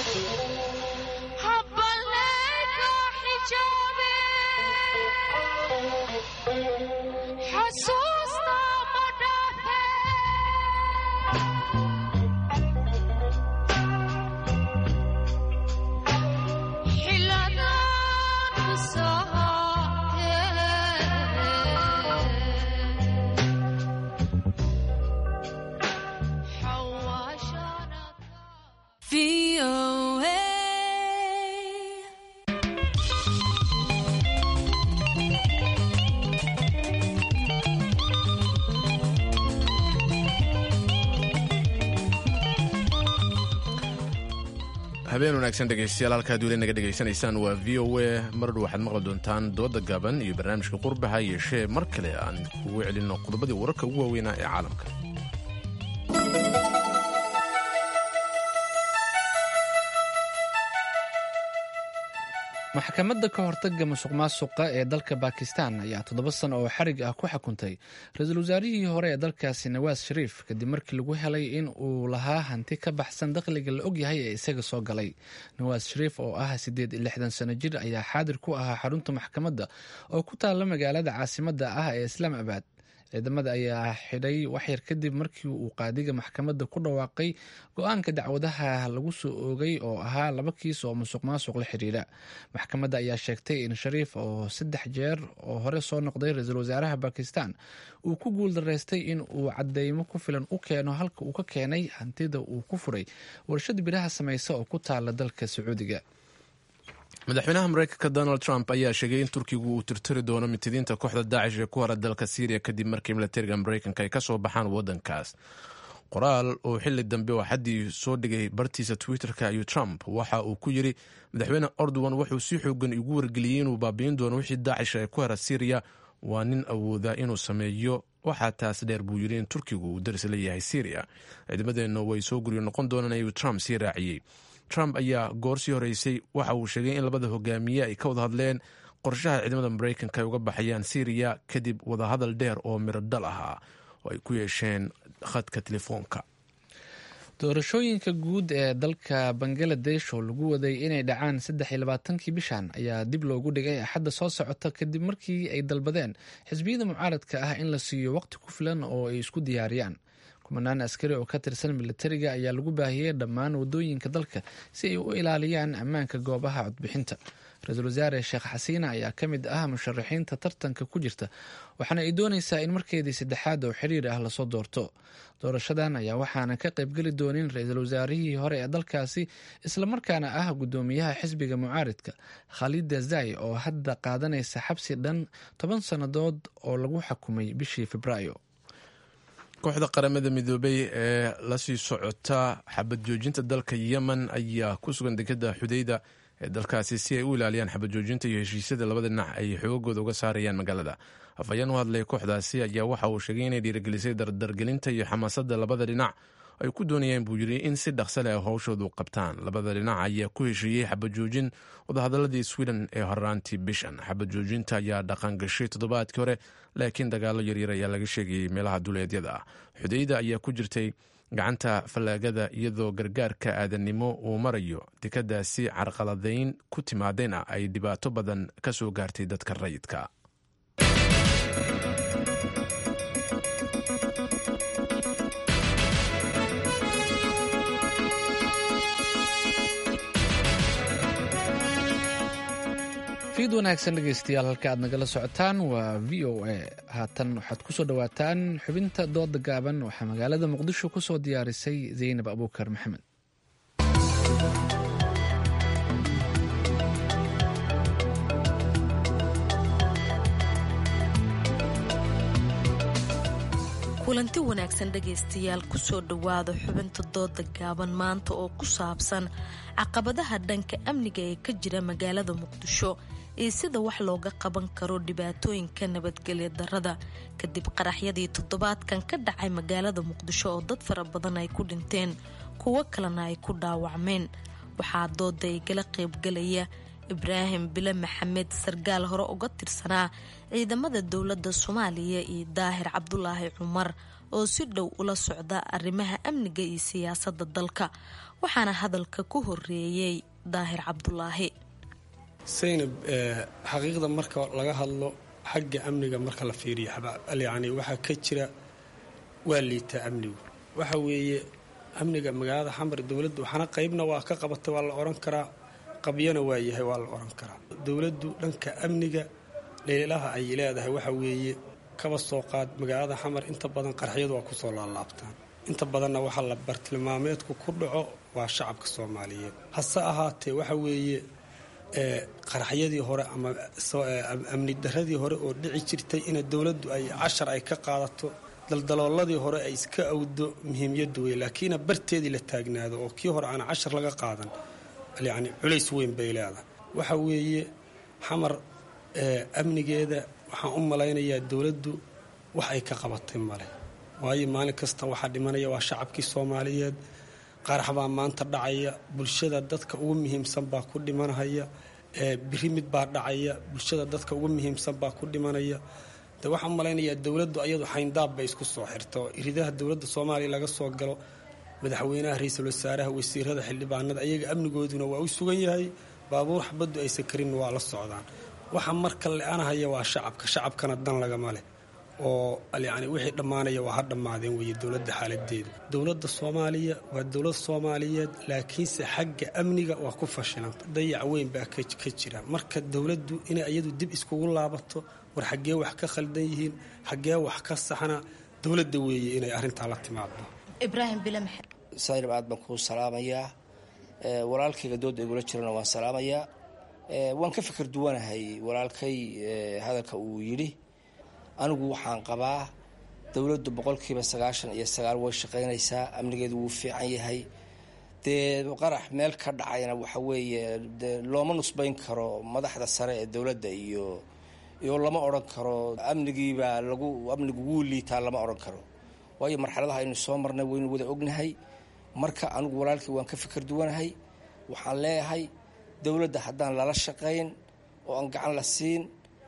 habballeeka xijaabe xasuusta ma dhaafe xiladaan ku habeen wanaagsan dhegeystayaal halkaad weli naga dhegaysanaysaan waa v o a mardhow waxaad maqli doontaan dooda gaaban iyo barnaamijka qurbaha yeeshee mar kale aan kugu celinno qodobadii wararka ugu waaweynaa ee caalamka maxkamadda ka hortaga musuq maasuqa ee dalka bakistan ayaa toddoba sano oo xarig ah ku xukuntay ra-iisul wasaarihii hore ee dalkaasi nawaas shariif kadib markii lagu helay in uu lahaa hanti ka baxsan dakhliga la ogyahay ee isaga soo galay nawaas shariif oo ah siddeed iyo lixdan sano jir ayaa xaadir ku ahaa xarunta maxkamadda oo ku taalla magaalada caasimadda ah ee islaamabad ciidamada ayaa xidhay waxyar kadib markii uu qaadiga maxkamadda ku dhawaaqay go-aanka dacwadaha lagu soo oogay oo ahaa laba kiis oo musuq maasuq la xiriira maxkamadda ayaa sheegtay in shariif oo saddex jeer oo hore soo noqday ra-iisul wasaaraha bakistan uu ku guuldaraystay in uu cadeymo ku filan u keeno halka uu ka keenay hantida uu ku furay warshad biraha samaysa oo ku taala dalka sacuudiga madaxweynaha mareykanka donald trump ayaa sheegay in turkigu uu tirtiri doono mitidiinta kooxda daacish ee ku hora dalka syriya kadib markii milatariga mareykanka ay ka soo baxaan wadankaas qoraal uu xili dambe oo xaddii soo dhigay bartiisa twitter-ka ayuu trump waxa uu ku yiri madaxweyne ordowan wuxuu si xoogan igu wargeliyey inuu baabi'in doono wixii daacish ee ku hera syriya waa nin awooda inuu sameeyo waxaa taas dheer buu yiri in turkigu uu daris leeyahay syriya ciidamadeenna way soo guryo noqon doonaan ayuu trump sii raaciyey trump ayaa goor sii horeysay waxa uu sheegay in labada hogaamiye ay ka wada hadleen qorshaha ciidamada mareykanka ay uga baxayaan syriya kadib wadahadal dheer oo miro dhal ahaa oo ay ku yeesheen khadka telefoonka doorashooyinka guud ee dalka bangaladesh oo lagu waday inay dhacaan saddex iyo labaatankii bishan ayaa dib loogu dhigay axadda soo socota kadib markii ay dalbadeen xisbiyada mucaaradka ah in la siiyo waqti ku filan oo ay isku diyaariyaan kumanaan askari oo ka tirsan militariga ayaa lagu baahiyey dhammaan wadooyinka dalka si ay u ilaaliyaan ammaanka goobaha codbixinta ra-iisul wasaare sheekh xasiina ayaa ka mid ah musharaxiinta tartanka ku jirta waxaana ay dooneysaa in markeedii saddexaad oo xiriir ah lasoo doorto doorashadan ayaa waxaana ka qaybgeli doonin ra-iisul wasaarihii hore ee dalkaasi islamarkaana ah guddoomiyaha xisbiga mucaaridka khalida zai oo hadda qaadanaysa xabsi dhan toban sannadood oo lagu xukumay bishii februaayo kooxda qaramada midoobay ee lasii socota xabad joojinta dalka yemen ayaa ku sugan dekada xudeyda ee dalkaasi si ay u ilaaliyaan xabad joojinta iyo heshiisyada labada dhinac ay xoogooda uga saarayaan magaalada afhayeen u hadlay kooxdaasi ayaa waxa uu sheegay inay dhiirigelisay dardargelinta iyo xamaasadda labada dhinac ay ku doonayeen buu yiri in si dhaqsa leh howshoodu qabtaan labada dhinac ayaa ku heshiiyey xabad joojin wadahadaladii sweden ee horaantii bishan xabad joojinta ayaa dhaqan gashay toddobaadkii hore laakiin dagaalo yaryar ayaa laga sheegayay meelaha duleedyada ah xudeyda ayaa ku jirtay gacanta fallaagada iyadoo gargaarka aadannimo uu marayo dekadaasi carqaladayn ku timaadayna ay dhibaato badan ka soo gaartay dadka rayidka fiid wanaagsan dhegeystayaal halka aad nagala socotaan waa v o a haatan waxaad kusoo dhawaataan xubinta dooda gaaban waxaa magaalada muqdisho kusoo diyaarisay zaynab abuukar maxamed kulanti wanaagsan dhegaystayaal kusoo dhowaada xubinta dooda gaaban maanta oo ku saabsan caqabadaha dhanka amniga ee ka jira magaalada muqdisho iyo sida wax looga qaban karo dhibaatooyinka nabadgelya darada kadib qaraxyadii toddobaadkan ka dhacay magaalada muqdisho oo dad fara badan ay ku dhinteen kuwo kalena ay ku dhaawacmeen waxaa dooda igala qaybgalaya ibraahim bile maxamed sargaal hore uga tirsanaa ciidamada dowladda soomaaliya iyo daahir cabdulaahi cumar oo si dhow ula socda arrimaha amniga iyo siyaasadda dalka waxaana hadalka ku horeeyey daahir cabdulaahi saynab xaqiiqda marka laga hadlo xagga amniga marka la fiiriyo yani waxaa ka jira waa liitaa amnigu waxa weeye amniga magaalada xamar dowladdu waxaana qaybna waa ka qabatay waa la oran karaa qabyana waa yahay waa la oran karaa dowladdu dhanka amniga dhaliilaha ay leedahay waxa weeye kaba soo qaad magaalada xamar inta badan qarxiyadu waa kusoo laalaabtaan inta badanna waxaa la bartilmaameedku ku dhaco waa shacabka soomaaliyeed hase ahaatee waxa weeye qaraxyadii hore ama amni daradii hore oo dhici jirtay ina dowladdu ay cashar ay ka qaadato daldalooladii hore ay iska awdo muhiimyadu wey laakiina barteedii la taagnaado oo kii hore aan cashar laga qaadan yani culays weyn bay leedahay waxa weeye xamar amnigeeda waxaan u malaynayaa dowladdu wax ay ka qabatay male waayo maalin kasta waxaa dhimanaya waa shacabkii soomaaliyeed qarax baa maanta dhacaya bulshada dadka ugu muhiimsan baa ku dhimanaya biri mid baa dhacaya bulshada dadka ugu muhiimsan baa ku dhimanaya de waxaan malaynayaa dowladdu ayadu xayndaab bay isku soo xirta oo iridaha dowladda soomaaliya laga soo galo madaxweynaha ra-iisul wasaaraha wasiirada xildhibaanada ayaga amnigooduna waa u sugan yahay baabuur xabaddu aysan karin waa la socdaan waxa marka le-anahaya waa shacabka shacabkana dan lagama leh oo yani wixii dhammaanaya waa ha dhammaadeen weeye dowladda xaaladeedu dowladda soomaaliya waa dowlad soomaaliyeed laakiinse xagga amniga waa ku fashilanta dayac weyn baa ka jira marka dowladdu inay iyadu dib iskugu laabato war xaggee wax ka khaldan yihiin xaggee wax ka saxna dowladda weeye inay arrintaa la timaado ibraahim bile maxamed saynab aad baan kuu salaamayaa walaalkayga dooda igula jirana waan salaamayaa waan ka fikir duwanahay walaalkay hadalka uu yidhi anigu waxaan qabaa dowladdu boqolkiiba sagaashan iyo sagaal way shaqaynaysaa amnigeedu wuu fiican yahay dee qarax meel ka dhacayna waxa weeye de looma nusbayn karo madaxda sare ee dowladda iyo iyo lama odhan karo amnigiibaa lagu amnigu wuu liitaa lama odhan karo waayo marxaladaha aynu soo marnay waynu wada ognahay marka anigu walaalkii waan ka fikir duwanahay waxaan leeyahay dowladda haddaan lala shaqayn oo aan gacan la siin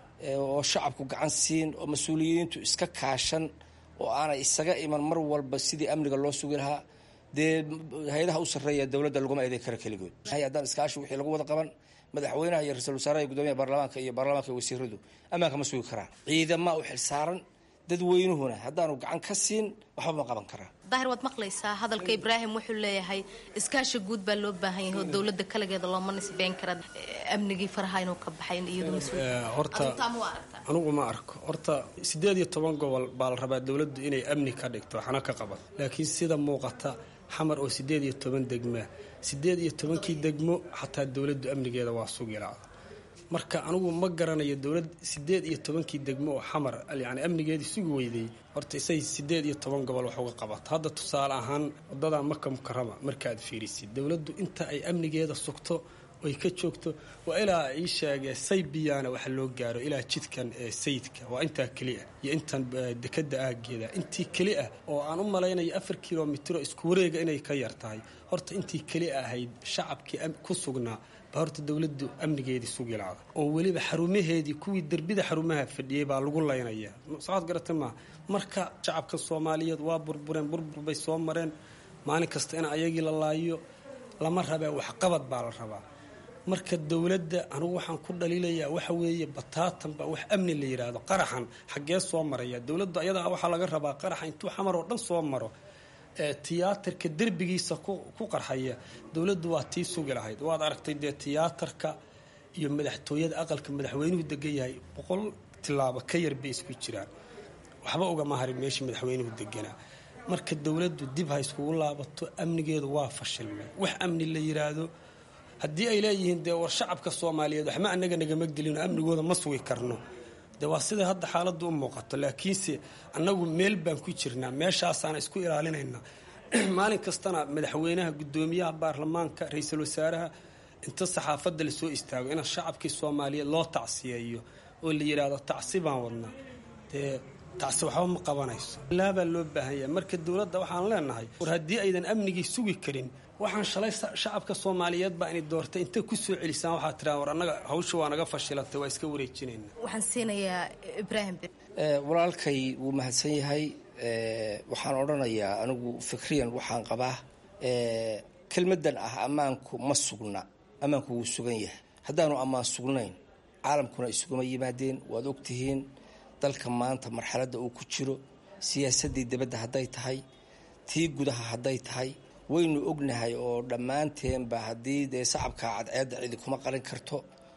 oo shacabku gacan siin oo mas-uuliyiintu iska kaashan oo aanay isaga iman mar walba sidii amniga loo sugi lahaa dee hay-adaha u sarreeya dowladda laguma eeday kara keligood haddaan iskaashi wixii lagu wada qaban madaxweynaha iyo ra-iisul wasaaraha iyo guddoomiyaha baarlamaanka iyo baarlamaanka iyo wasiiradu ammaanka ma sugi karaan ciidama u xilsaaran dadweynuhuna haddaanu gacan ka siin waxba ma qaban karaa daahir waad maqlaysaa hadalka ibraahim wuxuu leeyahay iskaashi guud baa loo baahan yahay oo dowladda kaligeeda looma nisbeyn kara amnigii faraha inuu ka baxay iyadu horta anigu ma arko horta siddeed iyo toban gobol baa la rabaa dowladdu inay amni ka dhigto waxna ka qaban laakiin sida muuqata xamar oo siddeed iyo toban degmaa siddeed iyo tobankii degmo xataa dowladdu amnigeeda waa sugilacda marka anigu ma garanayo dowlad siddeed iyo tobankii degmo oo xamar yani amnigeedii sugi weyday horta isay siddeed iyo toban gobol wax uga qabato hadda tusaale ahaan wadada maka mukarama markaaad fiirisid dowladdu inta ay amnigeeda sugto oy ka joogto waa ilaa ii sheegee saybiyaana waxa loo gaaro ilaa jidkan ee sayidka waa intaa keliah iyo intan dekada aageeda intii keli ah oo aan u malaynayo afar kilomitro isku wareega inay ka yar tahay horta intii keli ahayd shacabkii ku sugnaa ba horta dowladdu amnigeedii sugilacda oo weliba xarumaheedii kuwii derbida xarumaha fadhiyey baa lagu laynayaa socood garata maaha marka shacabka soomaaliyeed waa burbureen burbur bay soo mareen maalin kasta in ayagii la laayo lama rabee waxqabad baa la rabaa marka dowladda anugu waxaan ku dhaliilayaa waxa weeye bataatanba wax amni la yidhaahdo qaraxan xaggee soo maraya dowladda ayadaa waxaa laga rabaa qaraxa intuu xamar oo dhan soo maro tiyaatarka derbigiisa ku qarxaya dowladdu waa tii sugi lahayd waad aragtay dee tiyaatarka iyo madaxtooyada aqalka madaxweynuhu degan yahay boqol tilaabo ka yar bay isku jiraan waxba ugama harin meeshii madaxweynuhu deganaa marka dowladdu dib ha iskugu laabato amnigeedu waa fashilmay wax amni la yidhaahdo haddii ay leeyihiin dee war shacabka soomaaliyeed waxma anaga nagama gelino amnigooda ma sugi karno de waa sida hadda xaaladdu u muuqato laakiinse annagu meel baan ku jirnaa meeshaasaana isku ilaalinaynaa maalin kastana madaxweynaha guddoomiyaha baarlamaanka ra-iisul wasaaraha inta saxaafadda lasoo istaago in shacabkii soomaaliyeed loo tacsiyeeyo oo la yidhaahdo tacsi baan wadnaa dee tacsi waxba ma qabanayso laabaa loo baahan yahay marka dowladda waxaan leenahay war haddii aydan amnigii sugi karin waxaan shalay shacabka soomaaliyeed baa inay doortay intay ku soo celisaan waxaa tiraa war annaga hawsha waa naga fashilatay waa iska wareejinayna waxaan siinayaa ibraahim walaalkay wuu mahadsan yahay waxaan odhanayaa anigu fikriyan waxaan qabaa kelmadan ah ammaanku ma sugna ammaanku wuu sugan yahay haddaanu ammaan sugnayn caalamkuna isuguma yimaadeen waad ogtihiin dalka maanta marxaladda uu ku jiro siyaasaddii dibadda hadday tahay tii gudaha hadday tahay waynu ognahay oo dhammaanteenba haddii dee sacabkaa cadceedda cidi kuma qarin karto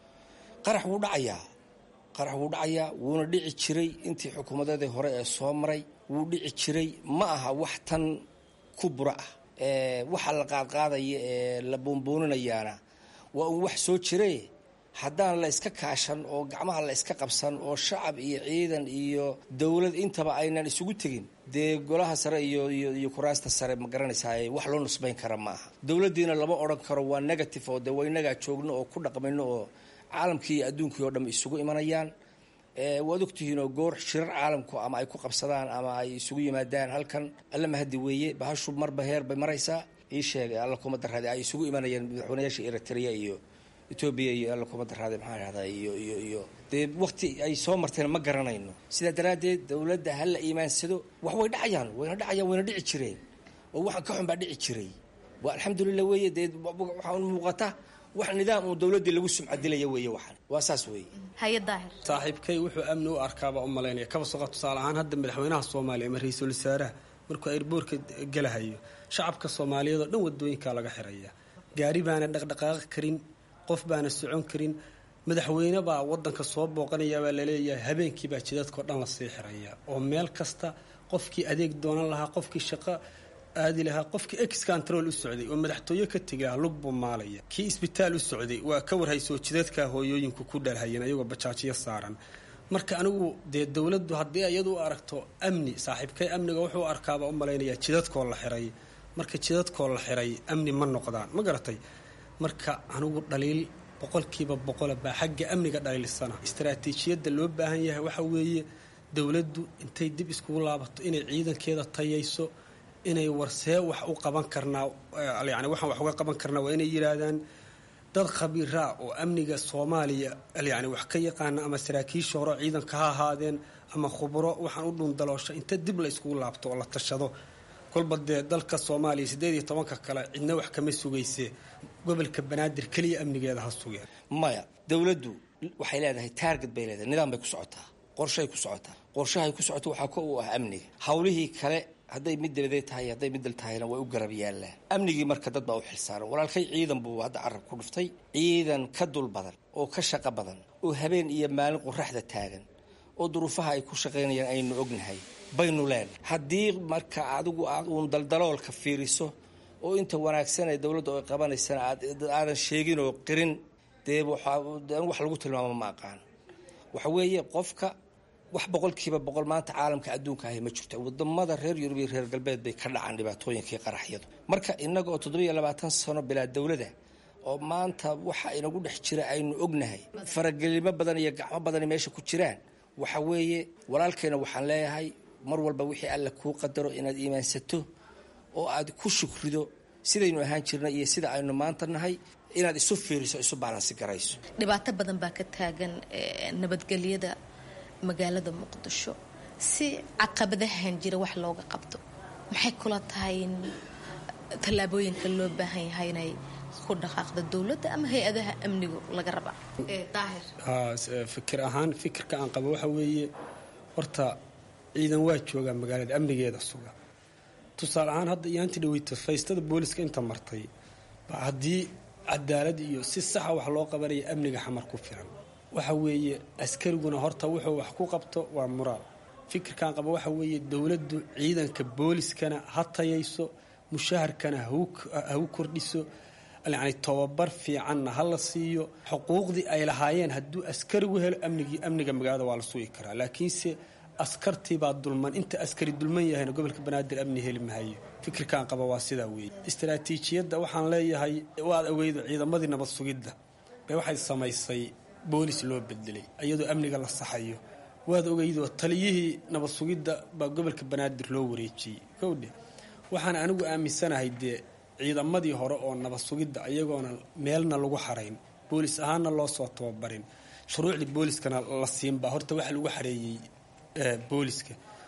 qarax wuu dhacayaa qarax wuu dhacayaa wuuna dhici jiray intii xukuumadeedii hore ee soo maray wuu dhici jiray ma aha wax tan ku bura ah waxa la qaadqaadaya ee la buunbuuninayaana waa uun wax soo jire haddaan la iska kaashan oo gacmaha la iska qabsan oo shacab iyo ciidan iyo dowlad intaba aynan isugu tegin dee golaha sare iyo iyo kuraasta sare ma garanaysaa wax loo nusbayn kara ma aha dowladdiina lama odhan karo waa negative oo dee waynagaa joogno oo ku dhaqmayno oo caalamkii iyo adduunkii oo dham isugu imanayaan waad ogtihiinoo goor shirar caalamku ama ay ku qabsadaan ama ay isugu yimaadaan halkan alla mahadi weeye bahashu marba heer bay maraysaa ii sheegay alla kuma daraade ay isugu imanayaan madaxweynayaasha eritrea iyo etoobiya iyo alla kuma daraade maxaa dhahdaa iyo iyo iyo dee wakti ay soo marteen ma garanayno sidaa daraaddeed dowladda ha la iimaansado wax way dhacayaan wayna dhacayaan wayna dhici jireen oo waxaan ka xun baa dhici jiray waa alxamdulilah weeye dee waxaa muuqata wax nidaam uu dowladdii lagu sumcadilaya weeye waxaan waa saas weeye haye daahir saaxiibkay wuxuu amni u arkaabaa u malaynaya kaba soqa tusaale ahaan hadda madaxweynaha soomaaliya ama ra-iisul wasaaraha markuu airboorka gelahayo shacabka soomaaliyeed oo dhan wadooyinkaa laga xiraya gaari baana dhaqdhaqaaqi karin qof baana socon karin madaxweyne baa wadanka soo booqanaya baa laleeyahay habeenkii baa jidadkao dhan lasii xiraya oo meel kasta qofkii adeeg doonan lahaa qofkii shaqo aadi lahaa qofkii ex control u socday oo madaxtooye ka tegi lahaa lug buu maalaya kii isbitaal u socday waa ka warhaysoo jidadkaa hooyooyinku ku dhalhayeen ayagoo bajaajiyo saaran marka anigu dee dowladdu haddii iyadu u aragto amni saaxiibkay amniga wuxuu arkaaba u malaynayaa jidadkoo la xiray marka jidadkoo la xiray amni ma noqdaan ma garatay marka anigu dhaliil boqolkiiba boqola baa xagga amniga dhaliilsana istaraatiijiyadda loo baahan yahay waxa weeye dowladdu intay dib iskugu laabato inay ciidankeeda tayayso inay warsee wax u qaban karnaa yani waxaan wax uga qaban karnaa waa inay yidhaahdaan dad khabiiraa oo amniga soomaaliya yani wax ka yaqaana ama saraakiisha hore ciidanka ha ahaadeen ama khubro waxaan u dhuundaloosha inta dib la iskugu laabto oo la tashado kolba dee dalka soomaaliya siddeed iyo tobanka kale cidna wax kama sugayse gobolka banaadir keliya amnigeeda ha sugeen maya dowladdu waxay leedahay taarget bay leedahay nidaam bay ku socotaa qorshay ku socotaa qorshahay ku socoto waxaa ko u ah amniga howlihii kale hadday mid dabadeed tahay hadday mid dal tahayna way u garab yaallaan amnigii marka dad baa u xilsaaran walaalkay ciidan buu hadda carab ku dhuftay ciidan ka dul badan oo ka shaqo badan oo habeen iyo maalin qoraxda taagan oo duruufaha ay ku shaqaynayaan aynu ognahay baynu leenahay haddii marka adigu aad uun daldaloolka fiiriso oo inta wanaagsan ee dowladdu ay qabanaysana aadan sheegin oo qirin dee wax lagu tilmaamo ma aqaan waxa weeye qofka wax boqolkiiba boqol maanta caalamka adduunka ahi ma jirto wadamada reer yurub iyo reer galbeed bay ka dhacaan dhibaatooyinkii qaraxyadu marka innaga oo toddobiyo labaatan sano bilaa dowlada oo maanta waxa inagu dhex jira aynu ognahay faragelimo badan iyo gacmo badani meesha ku jiraan waxa weeye walaalkeena waxaan leeyahay mar walba wixii alla kuu qadaro inaad iimaansato oo aad ku shukrido sidaynu ahaan jirnay iyo sida aynu maanta nahay inaad isu fiiriso isu baalansi garayso dhibaato badan baa ka taagan nabadgelyada magaalada muqdisho si caqabadahan jira wax looga qabto maxay kula tahay in tallaabooyinka loo baahan yahay inay ku dhaqaaqda dowladda ama hay-adaha amnigu laga rabaa daahir fikir ahaan fikirka aan qabo waxa weeye horta ciidan waa joogaa magaalada amnigeeda suga tusaale ahaan hadda iyaanti dhaweyta faystada booliska inta martay ba haddii cadaalad iyo si saxa wax loo qabanaya amniga xamar ku filan waxa weeye askariguna horta wuxuu wax ku qabto waa muraal fikirkan qaba waxa weeye dowladdu ciidanka booliskana ha tayayso mushaharkana ha u kordhiso yani tobabar fiicanna ha la siiyo xuquuqdii ay lahaayeen hadduu askarigu helo amnigii amniga magaalada waa la sugi karaa laakiinse askartiibaa dulman inta askari dulman yahayna gobolka banaadir amni heli mahayo fikirkan qaba waa sidaa weeye istaraatiijiyadda waxaan leeyahay waad ogeydo ciidamadii nabad sugidda bay waxay samaysay boolis loo bedelay iyadoo amniga la saxayo waad ogeydoo taliyihii nabad sugidda baa gobolka banaadir loo wareejiyey kowdhe waxaan anigu aaminsanahay dee ciidamadii hore oo nabad sugidda iyagoona meelna lagu xarayn boolis ahaanna loo soo tababarin shuruucdii booliskana la siinbaa horta waxa lagu xareeyey booliska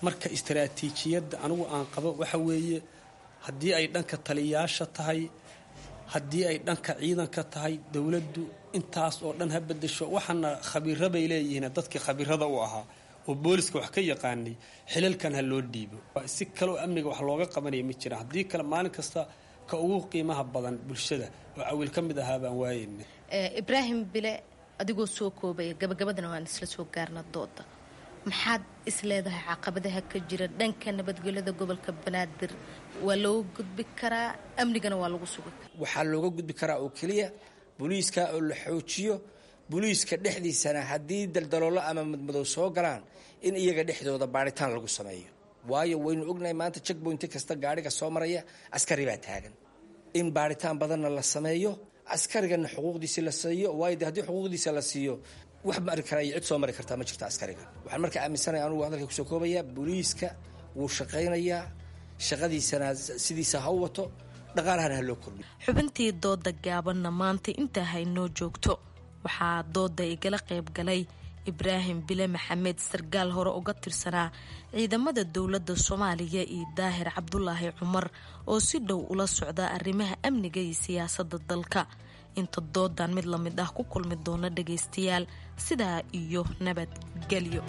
marka istaraatiijiyadda anigu aan qabo waxa weeye haddii ay dhanka taliyayaasha tahay haddii ay dhanka ciidanka tahay dowladdu intaas oo dhan ha bedesho waxaana khabiiro bay leeyihiin dadkii khabiirada u ahaa oo booliska wax ka yaqaanay xilalkan ha loo dhiibo si kaleo amniga wax looga qabanaya ma jiraan haddii kale maalin kasta ka ugu qiimaha badan bulshada oo cawiil ka mid ahaa baan waayeyna ibraahim bile adigoo soo koobaya gabagabadana waan isla soo gaarna dooda maxaad isleedahay caqabadaha ka jira dhanka nabadgelyada gobolka banaadir waa looga gudbi karaa amnigana waa lagu sugi karaa waxaa looga gudbi karaa oo keliya booliiska oo la xoojiyo booliiska dhexdiisana haddii daldaloolo ama madmadow soo galaan in iyaga dhexdooda baaritaan lagu sameeyo waayo waynu ognahay maanta checkpointi kasta gaadhiga soo maraya askari baa taagan in baaritaan badanna la sameeyo askarigana xuquuqdiisi la siiyo waayo de haddii xuquuqdiisa la siiyo wax mari kara iyo cid soo mari kartaa ma jirto askariga waxaan marka aaminsanaya anugu hadalka kusoo koobayaa booliiska wuu shaqaynayaa shaqadiisana sidiisa ha u wato dhaqaalahana ha loo kordhiyo xubintii dooda gaabanna maanta intaa haynoo joogto waxaa dooda igala qayb galay ibraahim bile maxamed sargaal hore uga tirsanaa ciidamada dowladda soomaaliya iyo daahir cabdulaahi cumar oo si dhow ula socda arrimaha amniga iyo siyaasadda dalka inta doodan mid lamid ah ku kulmi doona dhagaystayaal sidaa iyo nabadgelyo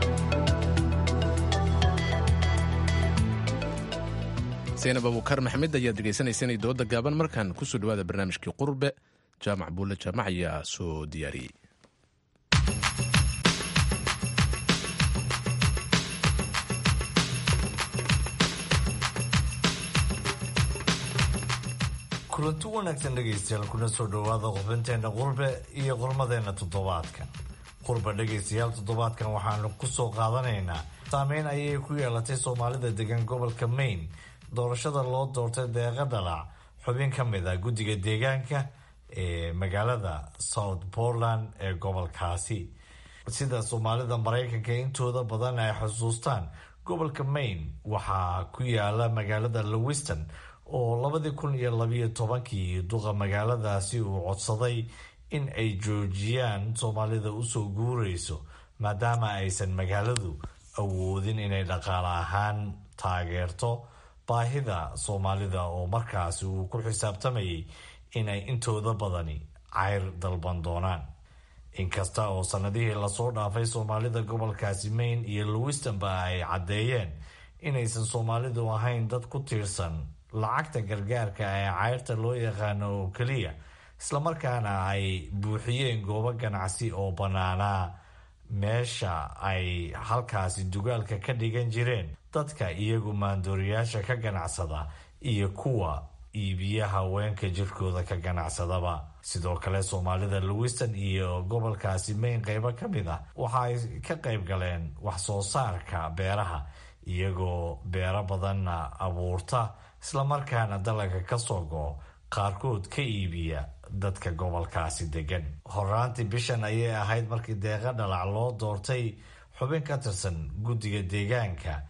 saynab abuukar maxamed ayaad dhegaysanaysanay dooda gaaban markaan kusoo dhawaada barnaamijkii qurbe jaamac buulle jaamac ayaa soo diyaariyey kulanti wanaagsan dhegaystayaal kuna soo dhowaada qubinteena qurbe iyo qormadeena toddobaadkan qurbe dhegaystayaal toddobaadkan waxaanu kusoo qaadanaynaa saameyn ayay ku yeelatay soomaalida degan gobolka maine doorashada loo doortay deeqa dhalac xubin ka mid ah guddiga deegaanka ee magaalada south portland ee gobolkaasi sida soomaalida maraykanka intooda badan ay xusuustaan gobolka maine waxaa ku yaala magaalada lowiston oo labadii kun iyo labiyo tobankii duqa magaaladaasi uu codsaday in ay joojiyaan soomaalida usoo guurayso maadaama aysan magaaladu awoodin inay dhaqaale ahaan taageerto baahida soomaalida oo markaasi uu ku xisaabtamayay inay intooda badani cayr dalban doonaan inkasta oo sanadihii lasoo dhaafay soomaalida gobolkaasi maine iyo lowistonba ay caddeeyeen inaysan soomaalidu ahayn dad ku tiirsan lacagta gargaarka ee cayrta loo yaqaano oo keliya islamarkaana ay buuxiyeen goobo ganacsi oo bannaanaa meesha ay halkaasi dugaalka ka dhigan jireen dadka iyagu maandooriyaasha ka ganacsada iyo kuwa iibiya haweenka jirkooda ka ganacsadaba sidoo kale soomaalida lowiston iyo gobolkaasi mayn qeybo ka mid ah waxa ay ka qayb galeen wax soo saarka beeraha iyagoo beero badanna abuurta islamarkaana dalaga ka soo go qaarkood ka iibiya dadka gobolkaasi degan horaantii bishan ayay ahayd markii deeqa dhalac loo doortay xubin ka tirsan guddiga deegaanka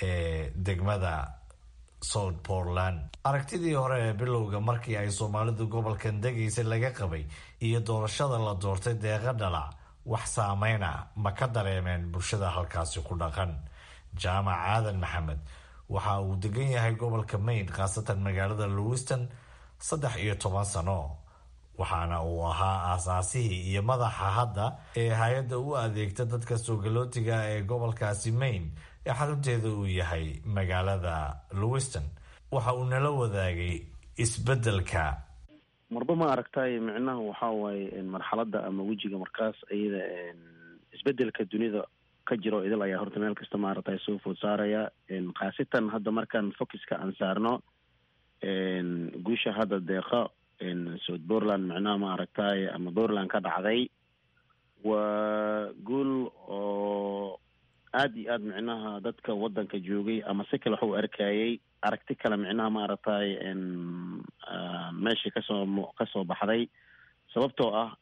ee degmada south portland aragtidii hore ee bilowga markii ay soomaalidu gobolkan degaysay laga qabay iyo doorashada la doortay deeqa dhalac wax saameyna ma ka dareemeen bulshada halkaasi ku dhaqan jaamac aadan maxamed waxa uu degan yahay gobolka maine khaasatan magaalada lowiston saddex iyo toban sano waxaana uu ahaa aasaasihii iyo madaxa hadda ee hay-adda u adeegta dadka soogalootiga ee gobolkaasi maine ee xarunteeda uu yahay magaalada lowiston waxa uu nala wadaagay isbedelka marba ma aragtay micnaha waxaa waaye marxaladda ama wejiga markaas iyada isbedelka dunida ka jiro idil ayaa horta meel kasta maaragtay soo food saaraya khaasatan hadda markaan focuska aan saarno guusha hadda deeqa south portland micnaha ma aragtay ama portland ka dhacday waa guul oo aada iyo aada micnaha dadka waddanka joogay ama si kale waxu arkayay aragti kale micnaha ma aragtay meeshii kasoo kasoo baxday sababtoo ah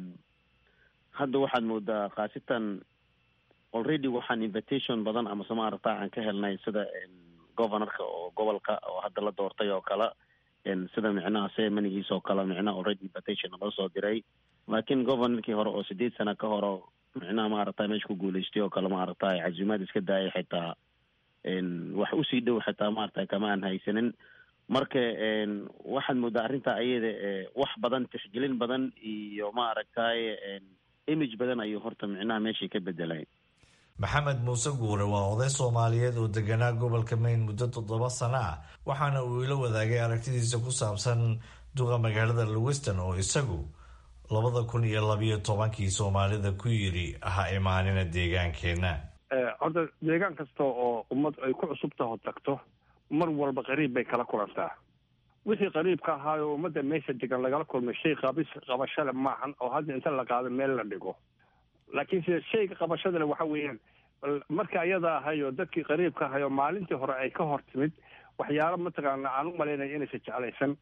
hadda waxaad moodaa khaasatan already waxaan invitation badan amase ma aragta aan ka helnay sida governorka oo gobolka oo hadda la doortay oo kale sida micnaha semanigiis oo kale micnaha already invitation loo soo diray laakiin governorkii hore oo sideed sana ka hore micnaha maaragtay meesha ku guuleystay oo kale maaragtay casuumaad iska daayay xitaa wax usii dhow xitaa maaragtay kama aan haysanin marka waxaad moodaa arrinta ayada wax badan tixgelin badan iyo maaragtay image badan ayuu horta micnaha meeshii ka bedelay maxamed muuse guure waa oday soomaaliyeed oo deganaa gobolka maine muddo toddoba sano ah waxaana uu ila wadaagay aragtidiisa ku saabsan duqa magaalada lewiston oo isagu labada kun iyo labiyo tobankii soomaalida ku yidhi ha imaanina deegaankeenna horta deegaan kasta oo ummad ay ku cusub taho tagto mar walba qariib bay kala kulantaa wixii qariibka ahaayoo ummadda meesha degan lagala kulmay shay qabis qabashale maahan oo hadda inta la qaado meel la dhigo laakiin sida shayga qabashadale waxa weeyaan marka ayada ahay oo dadkii qariibka ahay oo maalintii hore ay ka hor timid waxyaalo mataqaana aan u malaynaya inaysa jeclaysan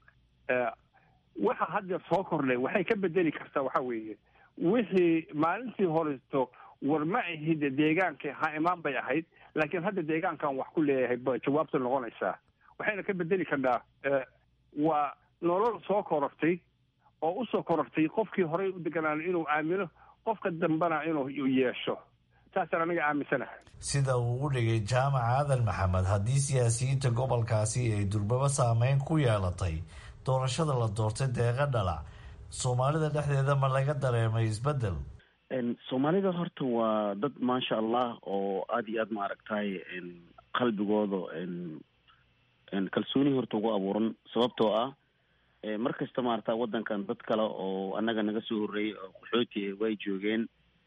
waxa hadda soo kordhay waxay ka bedeli kartaa waxa weeye wixii maalintii horeto war ma ahide deegaanka ha imaan bay ahayd laakiin hadda deegaankan wax ku leeyahay ba jawaabta noqonaysaa waxayna ka bedeli kartaa waa nolol soo korortay oo usoo korortay qofkii horey u deganaan inuu aamino qofka dambena inuu yeesho saasaan aniga aaminsanahay sida uu u dhigay jaamac aadan maxamed haddii siyaasiyiinta gobolkaasi ay durbaba saameyn ku yeelatay doorashada la doortay deeqa dhalac soomaalida dhexdeeda ma laga dareemay isbedel soomaalida horta waa dad maasha allah oo aada iyo aad maaragtay qalbigooda kalsooni horta ugu abuuran sababtoo ah mar kasta maarata wadankan dad kale oo annaga naga soo horreeyay oo qaxooti way joogeen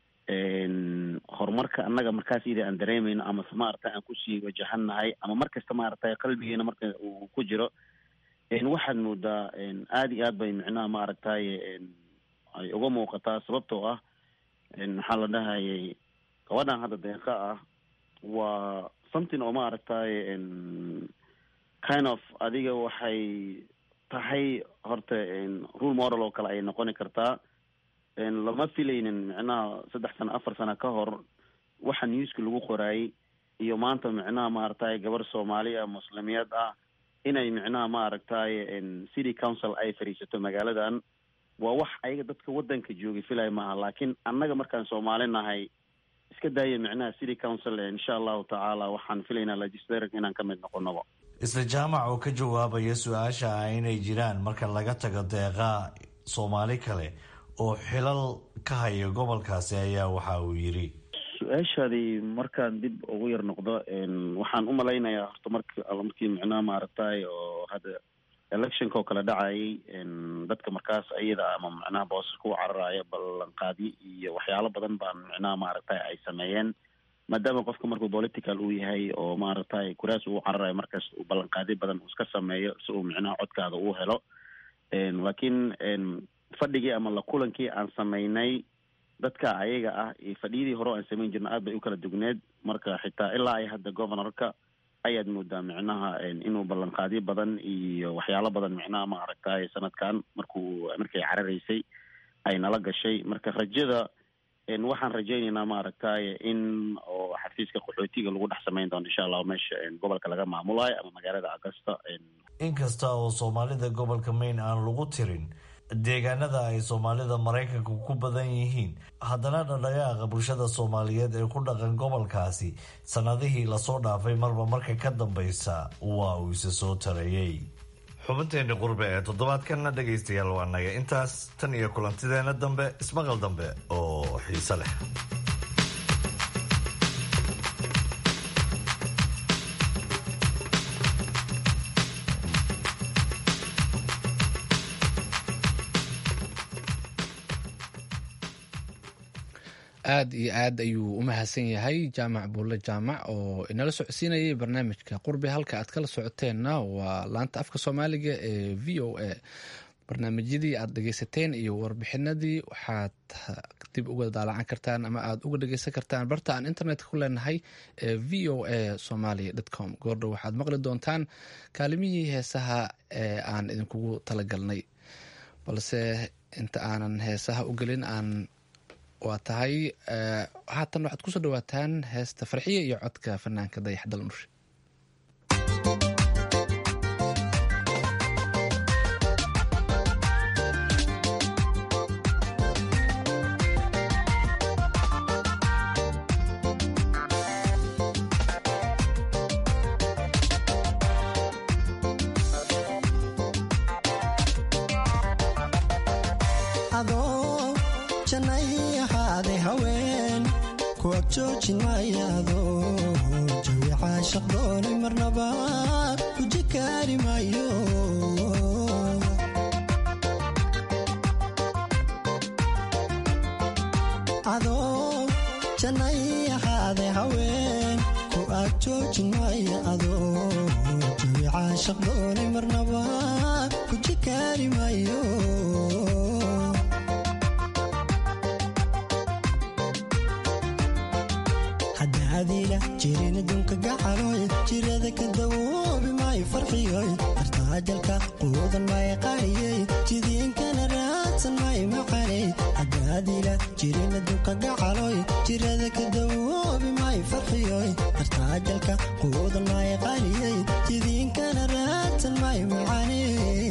horumarka annaga markaas ida aan dareemayno ama maarata aan kusii wajahannahay ama mar kasta maaragtay qalbigeena marka uu ku jiro waxaad moodaa aada iyo aad bay micnaha maaragtay ay uga muuqataa sababtoo ah maxaa la dhahayay gabadhan hadda deeqa ah waa something oo maaragtay kind of adiga waxay tahay horta rule model oo kale ay noqoni kartaa lama filaynin micnaha saddex sano afar sano ka hor waxa newska lagu qoraayay iyo maanta micnaha maaragtay gabar soomaali ah muslimiyeed ah inay micnaha maaragtay city council ay fadhiisato magaaladan waa wax ayaga dadka wadanka joogay filaya maaha laakiin annaga markaan soomaali nahay iska daaya micnaha city council insha allahu tacaala waxaan filaynaa legislator inaan ka mid noqonoba isla jaamac oo ka jawaabaya su-aasha ah inay jiraan marka laga tago deeqa soomaali kale oo xilal ka haya gobolkaasi ayaa waxa uu yidhi su-aashaadii markaan dib ugu yar noqdo waxaan u malaynayaa horta marki markii micnaha maaragtay oo hadda electionka oo kale dhacayay dadka markaas iyada ama micnaha boosaska u cararaya ballanqaadyo iyo waxyaalo badan baan micnaha maaragtay ay sameeyeen maadaama qofka markuu political uu yahay oo maaragtay kuraas uu cararayo markaas uu ballanqaadyo badan uu iska sameeyo si uu micnaha codkaada uu helo laakiin fadhigii ama la kulankii aan sameynay dadka ayaga ah iyo fadhiyadii hore aan samayn jirna aad bay u kala dugneed marka xitaa ilaa ay hadda governorka ayaad moodaa micnaha inuu ballanqaadyo badan iyo waxyaalo badan micnaha maaragtay sanadkan markuu markay cararaysay ay nala gashay marka rajada waxaan rajaynaynaa maaragtay in oo xafiiska qaxootiga lagu dhex samayn doono insha allahu meesha gobolka laga maamulayo ama magaalada augusta inkasta oo soomaalida gobolka maine aan lagu tirin deegaanada ay soomaalida maraykanka ku badan yihiin haddana dhadhagaaqa bulshada soomaaliyeed ee ku dhaqan gobolkaasi sanadihii lasoo dhaafay marba marka ka dambeysa waa uu isa soo tarayay xubinteeni qurbe ee toddobaadkanna dhegaystayaal waa naga intaas tan iyo kulantideena dambe ismaqal dambe oo xiise leh aada iyo aad ayuu u mahadsan yahay jaamac buulle jaamac oo inala socodsiinayay barnaamijka qurbi halka aad kala socoteenna waa laanta afka soomaaliga ee v o a barnaamijyadii aad dhegeysateen iyo warbixinadii waxaad dib uga daalacan kartaan ama aad uga dhegeysan kartaan barta aan internetka ku leenahay ee v o a somalia com goordhow waxaad maqli doontaan kaalimihii heesaha ee aan idinkugu talagalnay balse inta aanan heesaha u gelin aan waa tahay haatan waxaad kusoo dhawaataan heesta farxiya iyo codka fanaanka dayax dal nurshe Thank you. ku agjoojin maayaado jawi caashaq doonay marnaba guji kaari maayo adoo jannay ahaade haween ku agjoojin maayo adoo jawi caashaq doonay marnaba guji kaari maayo hadaadiila jirin adduunka gacaloy jirada ka dawoobi maayo farxiyoy artaajalka quudan maayo qaariyey jidiinkana raadsan maayo macaney hadaadiila jirin adduunka gacaloy jirada ka dawoobi maayo farxiyoy artaajalka quudan maayo qaariyey jidiinkana raadsan maayo macaney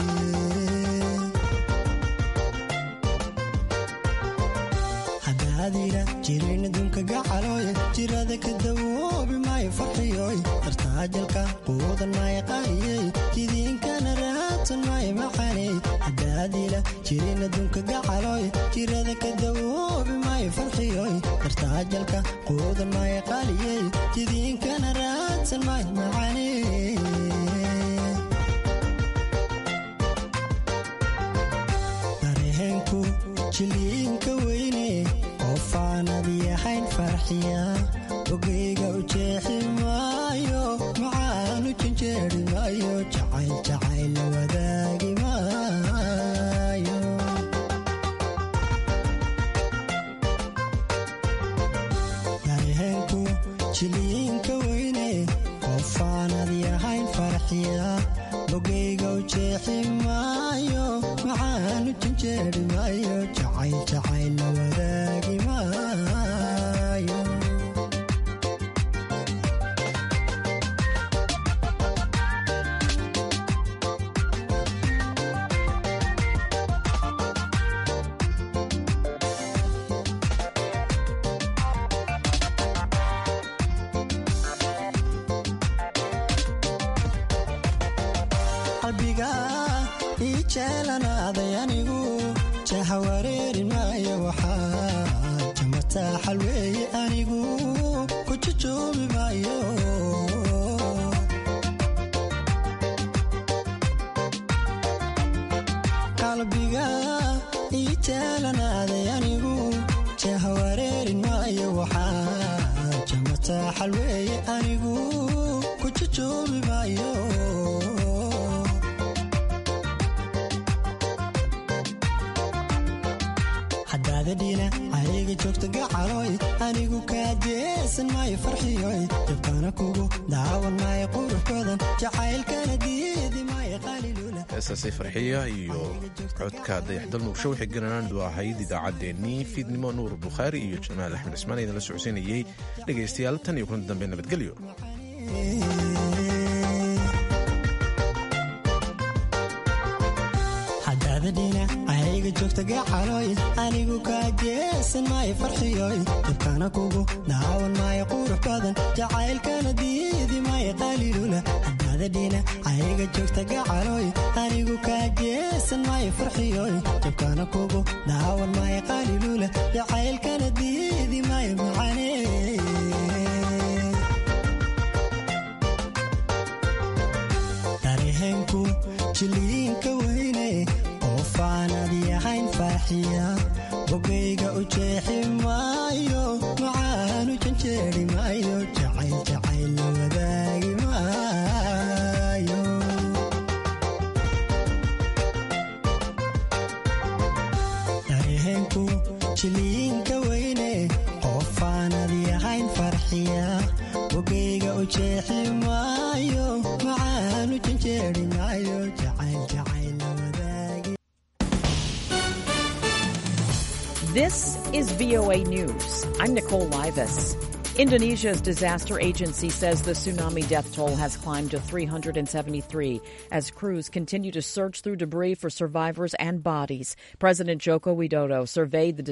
hadaadiila jirin adduunka gacaloy jirada ka dawoobi maayo farxiyoy artaajalka quudan maayo qaariyey jidiinkana raadsan maayo macaney hadaadiila jirin adduunka gacaloy jirada ka dawoobi maayo farxiyoy artaajalka quudan maayo qaariyey jidiinkana raadsan maayo macaney dareenku jiliinka weyne qofaanad yahayn farxiya ogeyga u jeexi maayo macaanu janjeeri maayo jacayl jacayl la wadaagi maayo dareenku jiliinka weyne qofaanad yahayn farxiya ogeyga u jeexi maayo macaanu janjeeri maayo jacayl jacayl la wadaagi maayo qalbiga ii jeelanaaday anigu jaha wareeri maayo waxaa jamataa xalweeye anigu ku jujoobi maayo qalbiga ii jeelanaaday anigu jaha wareerin maayo waxaa jamataa xalweeye anigu ku jujoobi maayo hadaadadhiina ayga joogta gacaloy anigu kaajeesan maayo farxiyoy jabkana kugu daawan maayo qurux badan jacaylkana diidi maayo qalilula heestaasi farxiya iyo codka dayaxdal nuursho waxay gananaandu ahayd idaacaddeenii fiidnimo nuur bukhaari iyo jamaal axmed cismaan idinla socodsiinayey dhegaystayaal tan iyo kulanti dambe nabadgelyo hadaadadhiina ayga joogta gacaloy anigu kaajeesan maayo farxiyoy jabkana kugu daawan maayo qurux badan jacaylkana diidi maayo qalilula hadaadadhiina ayga joogta gacaloy anigu kaajeesan maayo farxiyoy jabkana kugu daawan maayo qalilula jacaylkana diidi maayo macaney dareenku jiliinka weyne qofaanad yahayn farxiya bogayga u jeexi maayo macaanu janjeeri maayo jacayl jacayl la wadaagi maayo dareenku jiliinka weyne qofaanad yahayn farxiya bogayga u jeexi maayo macaanu janjeeri maayo jacayl jacayl la wadaagi This is VOA News. I'm Nicole Livas. Indonesia's disaster agency says the tsunami death toll has climbed to 373 as crews continue to search through debris for survivors and bodies. President Joko Widodo surveyed the